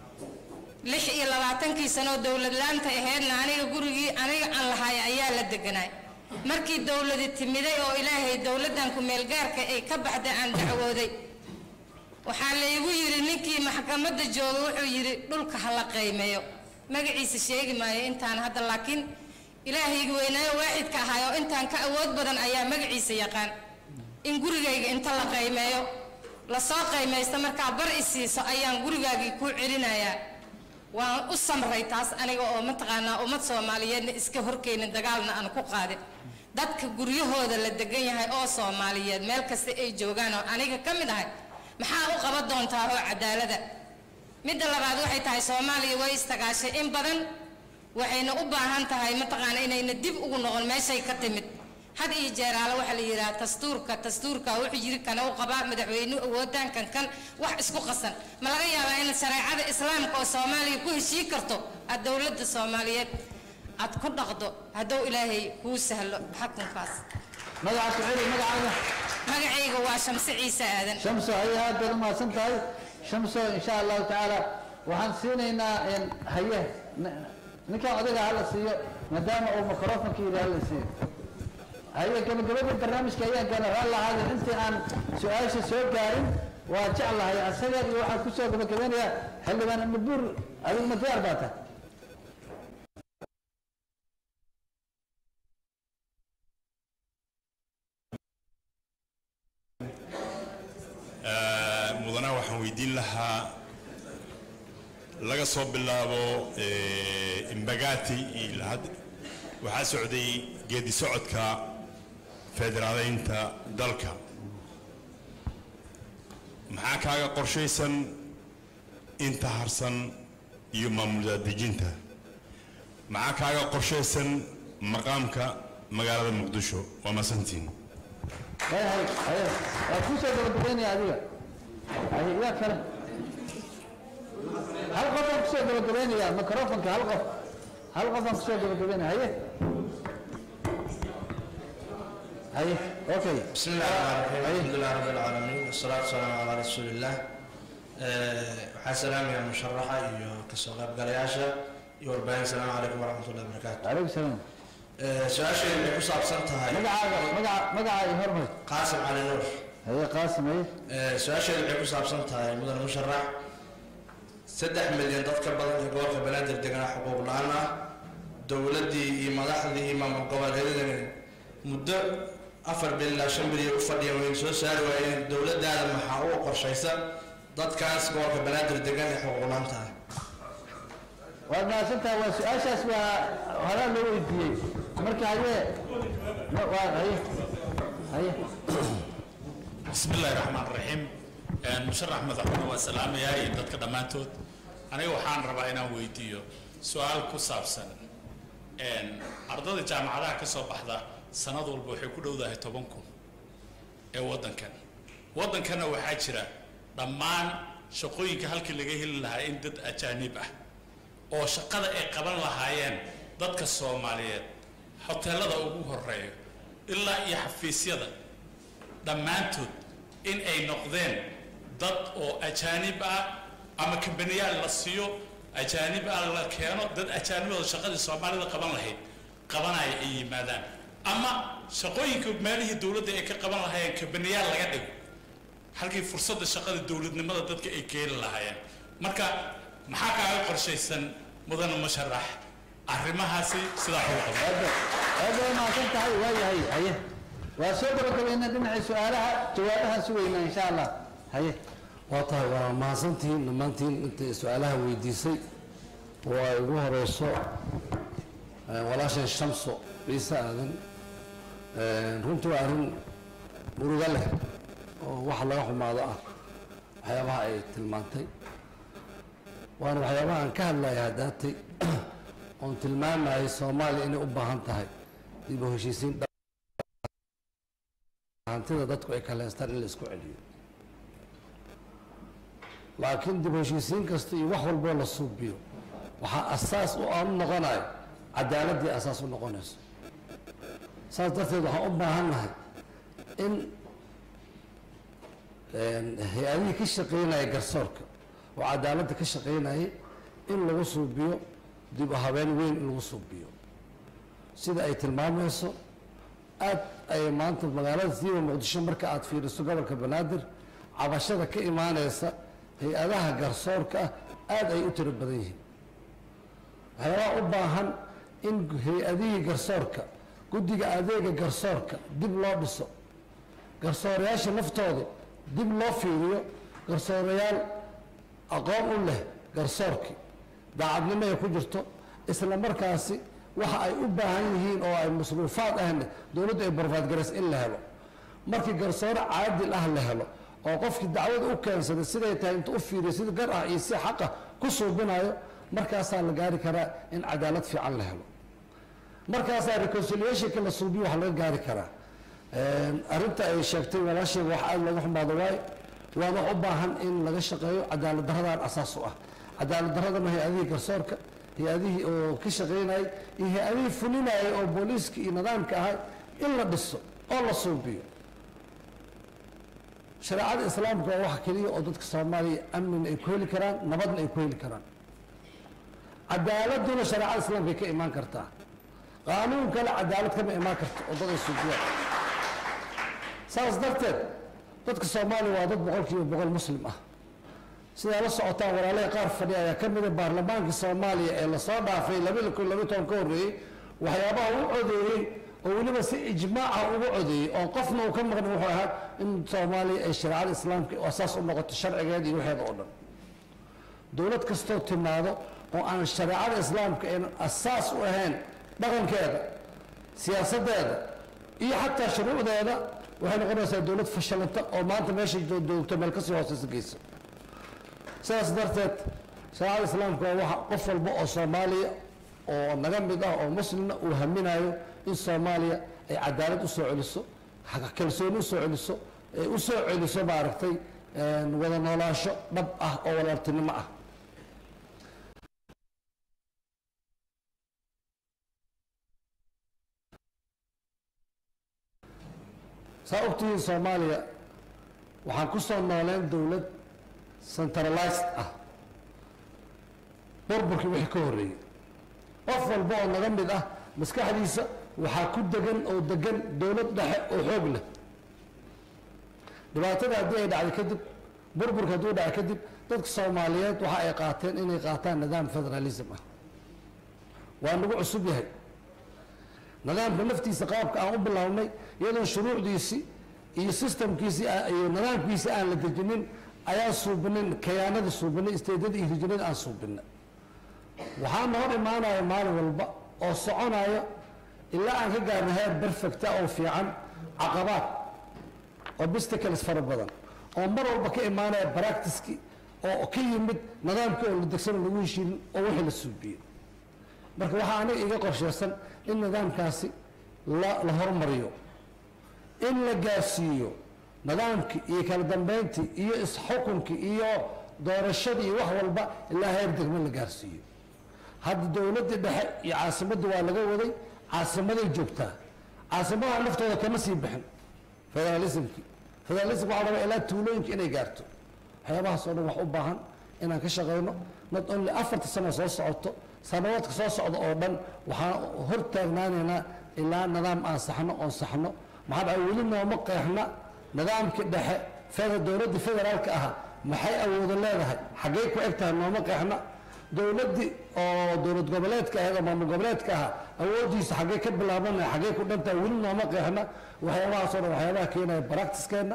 lix iyo labaatankii sanoo dowlad laanta aheydna aniga gurigii aniga aan lahaay ayaa la deganaay markii dowladi timiday oo ilaahay dowladdan ku-meelgaarka ay ka baxday aan dacwooday waxaa laygu yidhi ninkii maxkamadda jooga wuxuu yidhi dhulka ha la qaymeeyo magaciisa sheegi maayo intaan hadda laakiin ilaahayga weynaayo waaxidka ahaay oo intaan ka awood badan ayaa magaciisa yaqaan in gurigayga inta la qaymeeyo lasoo qaymaysta markaa bar isiiso ayaan gurigaagii kuu celinayaa waan u samray taas aniga oo mataqaanaa ummad soomaaliyeedna iska horkeynin dagaalna aan ku qaadin dadka guryahooda la degan yahay oo soomaaliyeed meel kasta ay joogaan oo aniga ka mid ahay maxaa u qaban doontaa oo cadaalada midda labaad waxay tahay soomaaliya way istagaashay in badan waxayna u baahan tahay mataqaana inayna dib ugu noqon meeshay ka timid had iyo jeeraale waxaa la yidhaha dastuurka dastuurka wuxuu yiri kana u qabaa madaxweynuhu awoodaan kan kan wax isku qasan ma laga yaabaa in shareecada islaamka oo soomaaliya ku heshii karto aad dowladda soomaaliyeed aad ku dhaqdo hadduu ilaahay kuu sahlo xakunkaas magaca ku celi magacaaga magacayga waa shamse ciise aadan shamso haye aad baad umahadsan tahay shamso insha allahu tacaala waxaan siinaynaa een, haye n- ninkan odaga hala siiyo maadaama uu microfonka yidhi hala siiyo haye gabagabada barnaamijka ayaan gaana raalli ahaada intii aan su-aasha soo gaarin waa jeclahay asaga iyo waxaan kusoo gabagabeynayaa xildhibaan mabuur adigu ma diyaar baa tahay mudana waxaan weydiin lahaa laga soo bilaabo eh, imbagati ilaa hadda waxaa socday geedi socodka federaaleynta dalka maxaa kaaga qorshaysan inta harsan iyo maamul dejinta maxaa kaaga qorshaysan maqaamka magaalada muqdisho waa masantiin haye haye haye waa kusoo gabagabeynaya adiga haye yaa kale hal qof aan kusoo gabagabeynaya microfonka hal qof hal qof aan kusoo gabagabeynaya haye haye okay بسم الله الرحمن الرحيم الحمد لله رب العالمين والصلاة والسلام على رسول الله waxaa salaamaya musharaxa iyo kasoo qaybgalayaasha iyo warbaahin salaamu calaykum waraxmat ullahi wabarakaatu calaykum salaam su-aasheedu waxay ku saabsan tahay magacaaga magaca magaca iyo hormar qaasim cali nuur haye qaasim haye su-aasheedu waxay ku saabsan tahay mudane musharax saddex milyan dad ka badan ee gobolka banaadir deganaa xuquuq la-aan ah dowladdii iyo madaxdii iyo maamul goboleedyadani muddo afar bil ilaa shan bil iyo u fadhiya wayna soo saari waayeen dowladdaada maxaa uga qorshaysa dadkaas gobolka banaadir degan ee xuquuq la-aanta ah waad mahadsantahay waa su-aashaas waa horaa loo weydiiyey marka haye ma- waa haye haye بسم الله الرحمن الرحيم een musharax madaxweyne waa salaamayaa iyo dadka dhammaantood aniga waxaan rabaa inaan weydiiyo su-aal ku saabsan een ardada jaamacadaha ka soo baxda sanad walba waxay ku dhowdahay toban kun ee waddankan waddankanna waxaa jira dhammaan shaqooyinka halkii laga heli lahaa in dad ajaanib ah oo shaqada ay qaban lahaayeen dadka soomaaliyeed hoteelada ugu horeeyo ilaa iyo xafiisyada dhammaantood in ay noqdeen dad oo ajaanib ah ama kambaniyaal la siiyo ajaanib ah la keeno dad ajaanibooda shaqadii soomaalida qaban lahayd qabanaya ay yimaadaan ama shaqooyinka meelihii dowladda ay ka qaban lahaayeen kambaniyaal laga dhigo halkii fursadda shaqada dowladnimada dadka ay keeni lahaayeen marka maxaa kaaga qorshaysan mudane musharax arrimahaasi sidaa ugu qaba aad bay mahadsan tahay waayahay haye waa soo gabagabeynaa dhinacii su-aalaha jawaabahaan sugaynaa insha allah haye waa tahay waa mahadsantihiin dhammaantiin intay su-aalaha weydiisay oo ay ugu horeyso walaashan shamso ciise aadan runtii waa arrin muruga leh oo wax laga xumaado ah waxyaabaha ay tilmaantay waana waxyaabaha aan ka hadlaya haddaatay oon tilmaamayay soomaaliya inay u baahan tahay dib u heshiisiin hantida dadku ay kaleystaan in la isku celiyo laakiin dib u heshiisiin kasta iyo wax walboo la suubiyo waxaa asaas u aan noqonayo cadaaladdii asaas u noqonayso saas darteed waxaan u baahannahay in hay-adihii ka shaqeynaya garsoorka oo cadaaladda ka shaqeynayay in lagu suubiyo dib u habeen weyn in lagu suubiyo sida ay tilmaamayso aad ay maanta magaalada siiba muqdisho marka aad fiiriso gobolka banaadir cabashada ka imaaneysa hay-adaha garsoorka ah aada ay u tiro badan yihiin waxyaabaha u baahan in hay-adihii garsoorka guddiga adeega garsoorka dib loo dhiso garsoorayaasha naftooda dib loo fiiriyo garsoorayaal aqoon u leh garsoorkii daacadnimo ay ku jirto isla markaasi waxa ay u baahan yihiin oo ay masruufaad ahna dowladdu ay barfaadgaraysa in la helo markii garsoore caadil ah la helo oo qofkii dacwada u keensaday siday tahay inta u fiiriyo sida gar ah iyo si xaq ah ku suubinayo markaasaa la gaari karaa in cadaalad fiican la helo markaasaa reconciliationka la suubiyo wax laga gaari karaa arrinta ay sheegtay walaasheega wax aada looga xumaado waayo waa wax u baahan in laga shaqeeyo cadaalad daradaan asaas u ah cadaalad daradana hay-adihii garsoorka hay-adihii oo ka shaqeynayay iyo hay-adihii fulinayay oo booliiska iyo nidaamka ahay in la dhiso oo la suubiyo shareecada islaamka waa wax keliya oo dadka soomaaliya amnina ay ku heli karaan nabadna ay ku heli karaan cadaaladuna shareecada islaamka ay ka imaan kartaa qaanuun kale cadaalad kama imaan karto oo dad ay suubiyaan saas darteed dadka soomaaliya waa dad boqol kiiba boqol muslim ah sidaa la socotaan walaalaha qaar fadhi ayaa ka mida baarlamaankii soomaaliya ee lasoo dhaafay laba kun laba toban ka horreeyey waxyaabaha u codeeyey oo weliba si ijmaaca ugu codeeyey oo qofna uu ka maqnay wuxuu ahaa in soomaaliya ay shareecada islaamka asaas u noqoto sharcigeeda iyo waxeeda oo dhan dowlad kastoo timaado oo aan shareecada islaamka aynan asaas u ahayn dhaqankeeda siyaasadeeda iyo xataa shuruucdeeda waxay noqonaysaa dowlad fashilanta oo maanta meesha joogto meel kasii hooseysa geysa sidaas darteed shareecada islaamka waa waxa qof walba oo soomaaliya oo naga mid ah oo muslimna uu haminayo in soomaaliya ay cadaalad usoo celiso kalsooni usoo celiso ay usoo celiso maaragtay wada noolaasho dhab ah oo walaaltinimo ah saa ogtihiin soomaaliya waxaan ku soo nooleen dowlad centralized ah burburkii wixii ka horreeyey qof walba oo naga mid ah maskaxdiisa waxaa ku degan oo degan dowlad dhexe oo xoog leh dhibaatada haddii ay dhacday kadib burburka hadduu dhacay kadib dadka soomaaliyeed waxa ay qaateen inay qaataan nidaam federalism ah waa nagu cusub yahay nidaamka laftiisa qaabka aan u bilownay iyadoon shuruucdiisii iyo systemkiisii iyo nidaamkiisii aan la dejinin ayaan suubinin kayaanada suubinay isteedada iyo rijinada aan suubinay waxaa noo imaanaya maalin walba oo soconaya ilaa aan ka gaarno heer perfecta oo fiican caqabaad obstacles fara badan oo mar walba ka imaanaya practiceki oo ka yimid nidaamkii oo la degsano lagu heshiinin oo wixii la suubiyey marka waxaa aniga iga qorsheysan in nidaamkaasi la la horumariyo in la gaarsiiyo nidaamkii iyo kala dambeyntii iyo isxukunkii iyo doorashadii iyo wax walba ilaa heer degmo la gaarsiiyo hadda dowladdii dhexe iyo caasimadda waa laga waday caasimaday joogtaa caasimadaha naftooda kama sii bixin federalismkii federalism waxaa rabaa ilaa tuulooyinka inay gaarto waxyaabahaas oo dhan wax u baahan inaan ka shaqayno not only afarta sano soo socoto sanawaadka soo socda oo dhan waxaan hor taagnaanaynaa ilaa nidaam aan saxno oon saxno maxaa dhacay weli nooma qeexna nidaamkii dhexe feda dowladdii federaalka ahaa maxay awoodo leedahay xaggey ku eg tahay nooma qeexna dowladdii oo dowlad goboleedka ahayd oo maamul goboleedka ahaa awooddiisa xaggey ka bilaabanaya xaggey ku dhantahay weli nooma qeexna waxyaabahaas oo dhan waxyaabaha keenaya baractiskeenna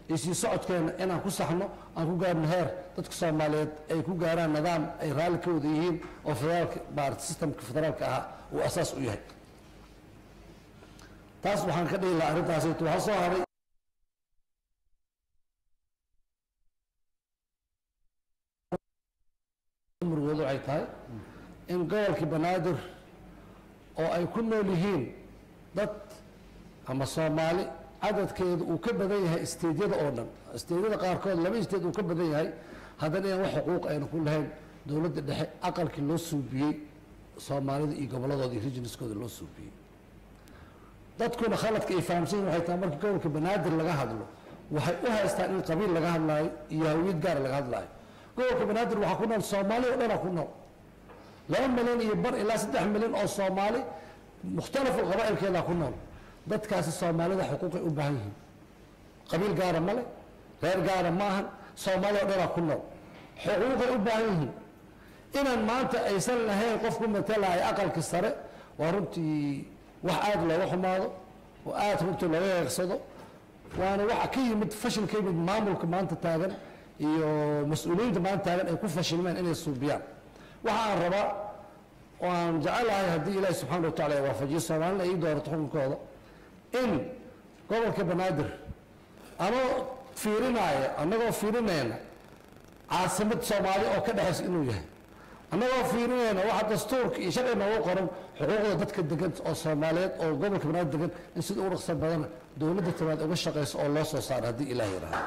iyo sii socodkeena inaan ku saxno aan ku gaarno heer dadka soomaaliyeed ay ku gaaraan nidaam ay raalli ka wada yihiin oo federaalka maarata systemka federaalka ahaa uu asaas u yahay taas waxaan ka dhihi lahaa arrintaasayto waxaa soo haray murugoodu waxay tahay in gobolkii banaadir oo ay ku nool yihiin dad ama soomaali cadadkeedu uu ka badan yahay isteedyada oo dhan isteedyada qaarkood laba isteed uu ka badan yahay haddana inaan wax xuquuq ayna ku lahayn dowladda dhexe aqalkii loo suubiyey soomaalida iyo gobolladooda iyo regionskooda loo suubiyey dadkuna khaladka ay fahamsan yihin waxay tahay marka gobolka banaadir laga hadlo waxay u haystaan in qabiil laga hadlaayo iyo hawiyad gaar laga hadlaayo gobolka banaadir waxaa ku nool soomaali oo dhanaa ku nool laba milyan iyo bar ilaa saddex milyan oo soomaali mukhtalafu qabaa'ilkeedaa ku nool dadkaasi soomaalida xuquuqay u baahan yihiin qabiil gaara male reer gaara ma ahan soomaali oo dhanaa ku nool xuquuqay u baahan yihiin inaan maanta aysan lahayn qof ku matalaya aqalki sare waa runtii wax aada looga xumaado oo aada runtii looga eegsado waana waxa ka yimid fashil ka yimid maamulka maanta taagan iyo mas-uuliyiinta maanta taagan ay ku fashilmeen inay suubiyaan waxa aan rabaa oo aan jecelahay haddii ilaahi subxaana wa tacala ay waafajiyo soomaalina ay ii doorato xukunkooda in gobolka banaadir anoo fiirinaya annagoo fiirinayna caasimad soomaali oo ka dhexaysa inuu yahay annagoo fiirinayna waxa dastuurka iyo sharci noogu qoran xuquuqda dadka degan oo soomaaliyeed oo gobolka banaadir degan in sida ugu dhaqsan badana dowladda tamaad uga shaqayso oo loo soo saaro haddii ilaah yidhaahdo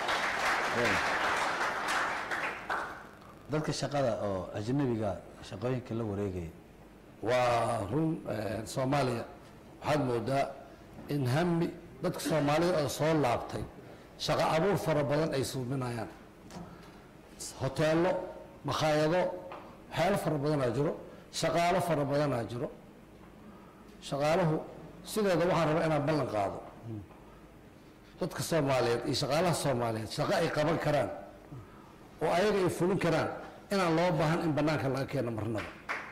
dadka shaqada oo ajnabiga shaqooyinka la wareegaya waa run soomaaliya waxaad moodaa in hami dadka soomaalida oo soo laabtay shaqo abuur fara badan ay suuminayaan hoteelo makhaayado waxyaalo fara badanaa jiro shaqaalo fara badanaa jiro shaqaaluhu sideeda waxaan rabaa inaan ballan qaado dadka soomaaliyeed iyo shaqaalaha soomaaliyeed shaqo ay qaban karaan oo ayaga ay fulin karaan inaan loo baahan in bannaanka laga keeno marnaba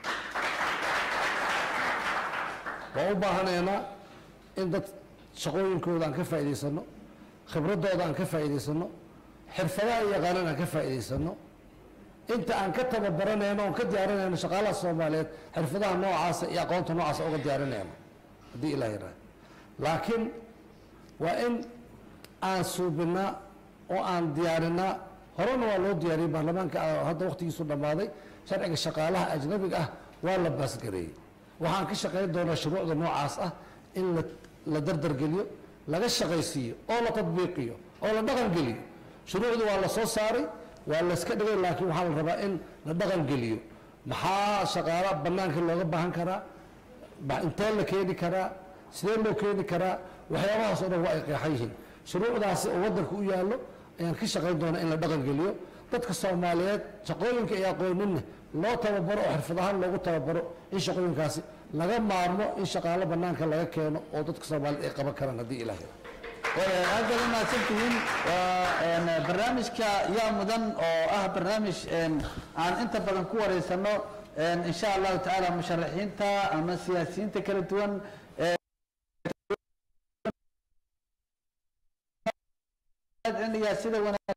waan u baahanaynaa in dad shaqooyinkooda aan ka faa'iidaysano khibradooda aan ka faa'iidaysano xirfadaha ay yaqaanaan aan ka faa'iidaysano inta aan ka tababaranayno oon ka diyaarinayno shaqaalaha soomaaliyeed xirfadaha noocaasa iyo aqoonta noocaasa uga diyaarinayno haddii ilah yidhaah laakiin waa in aan suubinaa oo aan diyaarinaa horena waa loo diyaariyey baarlamaanka hadda waqtigiisu dhammaaday sharciga shaqaalaha ajnabiga ah waa la baasgareeyey waxaan ka shaqayn doonaa shuruucda noocaas ah in la la dardargeliyo laga shaqaysiiyo oo la tadbiiqiyo oo la dhaqangeliyo shuruucdu waa la soo saaray waa layska dhigay laakiin waxaa la rabaa in la dhaqangeliyo maxaa shaqaala bannaanka looga baahan karaa intee la keeni karaa sidee loo keeni karaa waxyaabahaas oo dhan waa ay qeexan yihiin shuruucdaasi oo waddanka u yaallo ayaan ka shaqayn doonaa in la dhaqangeliyo dadka soomaaliyeed shaqooyinka ay aqooninna loo tababaro oo xirfad ahaan loogu tababaro in shaqooyinkaasi laga maarmo in shaqaalo bannaanka laga keeno oo dadka soomaaliyeed ay qaban karaan haddii ilaah aad baad umahadsantihiin waa barnaamijka yaa mudan oo ah barnaamij aan inta badan ku wareysano insha allahu tacaala musharaxiinta ama siyaasiyiinta kala duwan cilmiga sida wanaag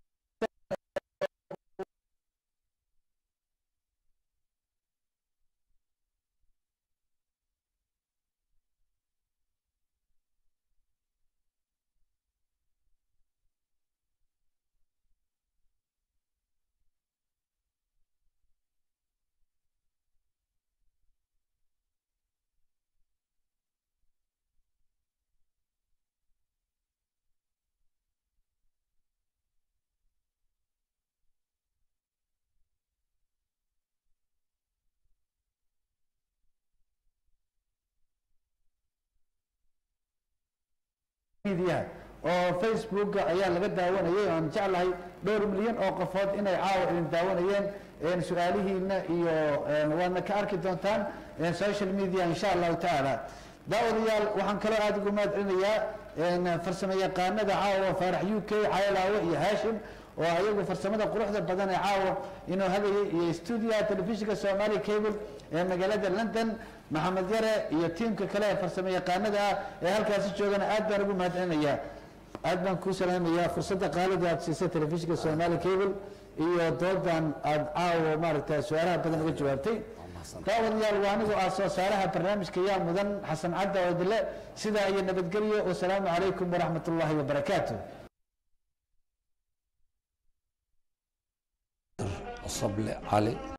media oo facebook ayaa laga daawanayay aan jeclahay dhowr milyan oo qofood inay caawa idin daawanayeen su-aalihiina iyo waadna ka arki doontaan social media insha allahu tacaala daawadayaal waxaan kaloo aada ugu mahad celinayaa farsamo yaqaanada caawa faarax u k caylaawe iyo haashim oo ayagu farsamada quruxda badan ee caawa inuu hagayay iyo stuudiyaha telefishinka somali cable ee magaalada london maxamed yare iyo tiimka kale ee farsamo yaqaanada ah ee halkaasi joogana aad baan ugu mahad celinayaa aad baan kuu salaamayaa fursadda qaalida aad siisay telefishinka soomaali cable iyo doodan aad caawa maaragta su-aalaha badan uga jawaabtay daawadayaal waa anigoo ah soo saaraha barnaamijka yaa mudan xasan cadda oo dile sidaa iyo nabadgelyo wasalaamu calaykum waraxmat ullaahi wabarakaatu صبل علي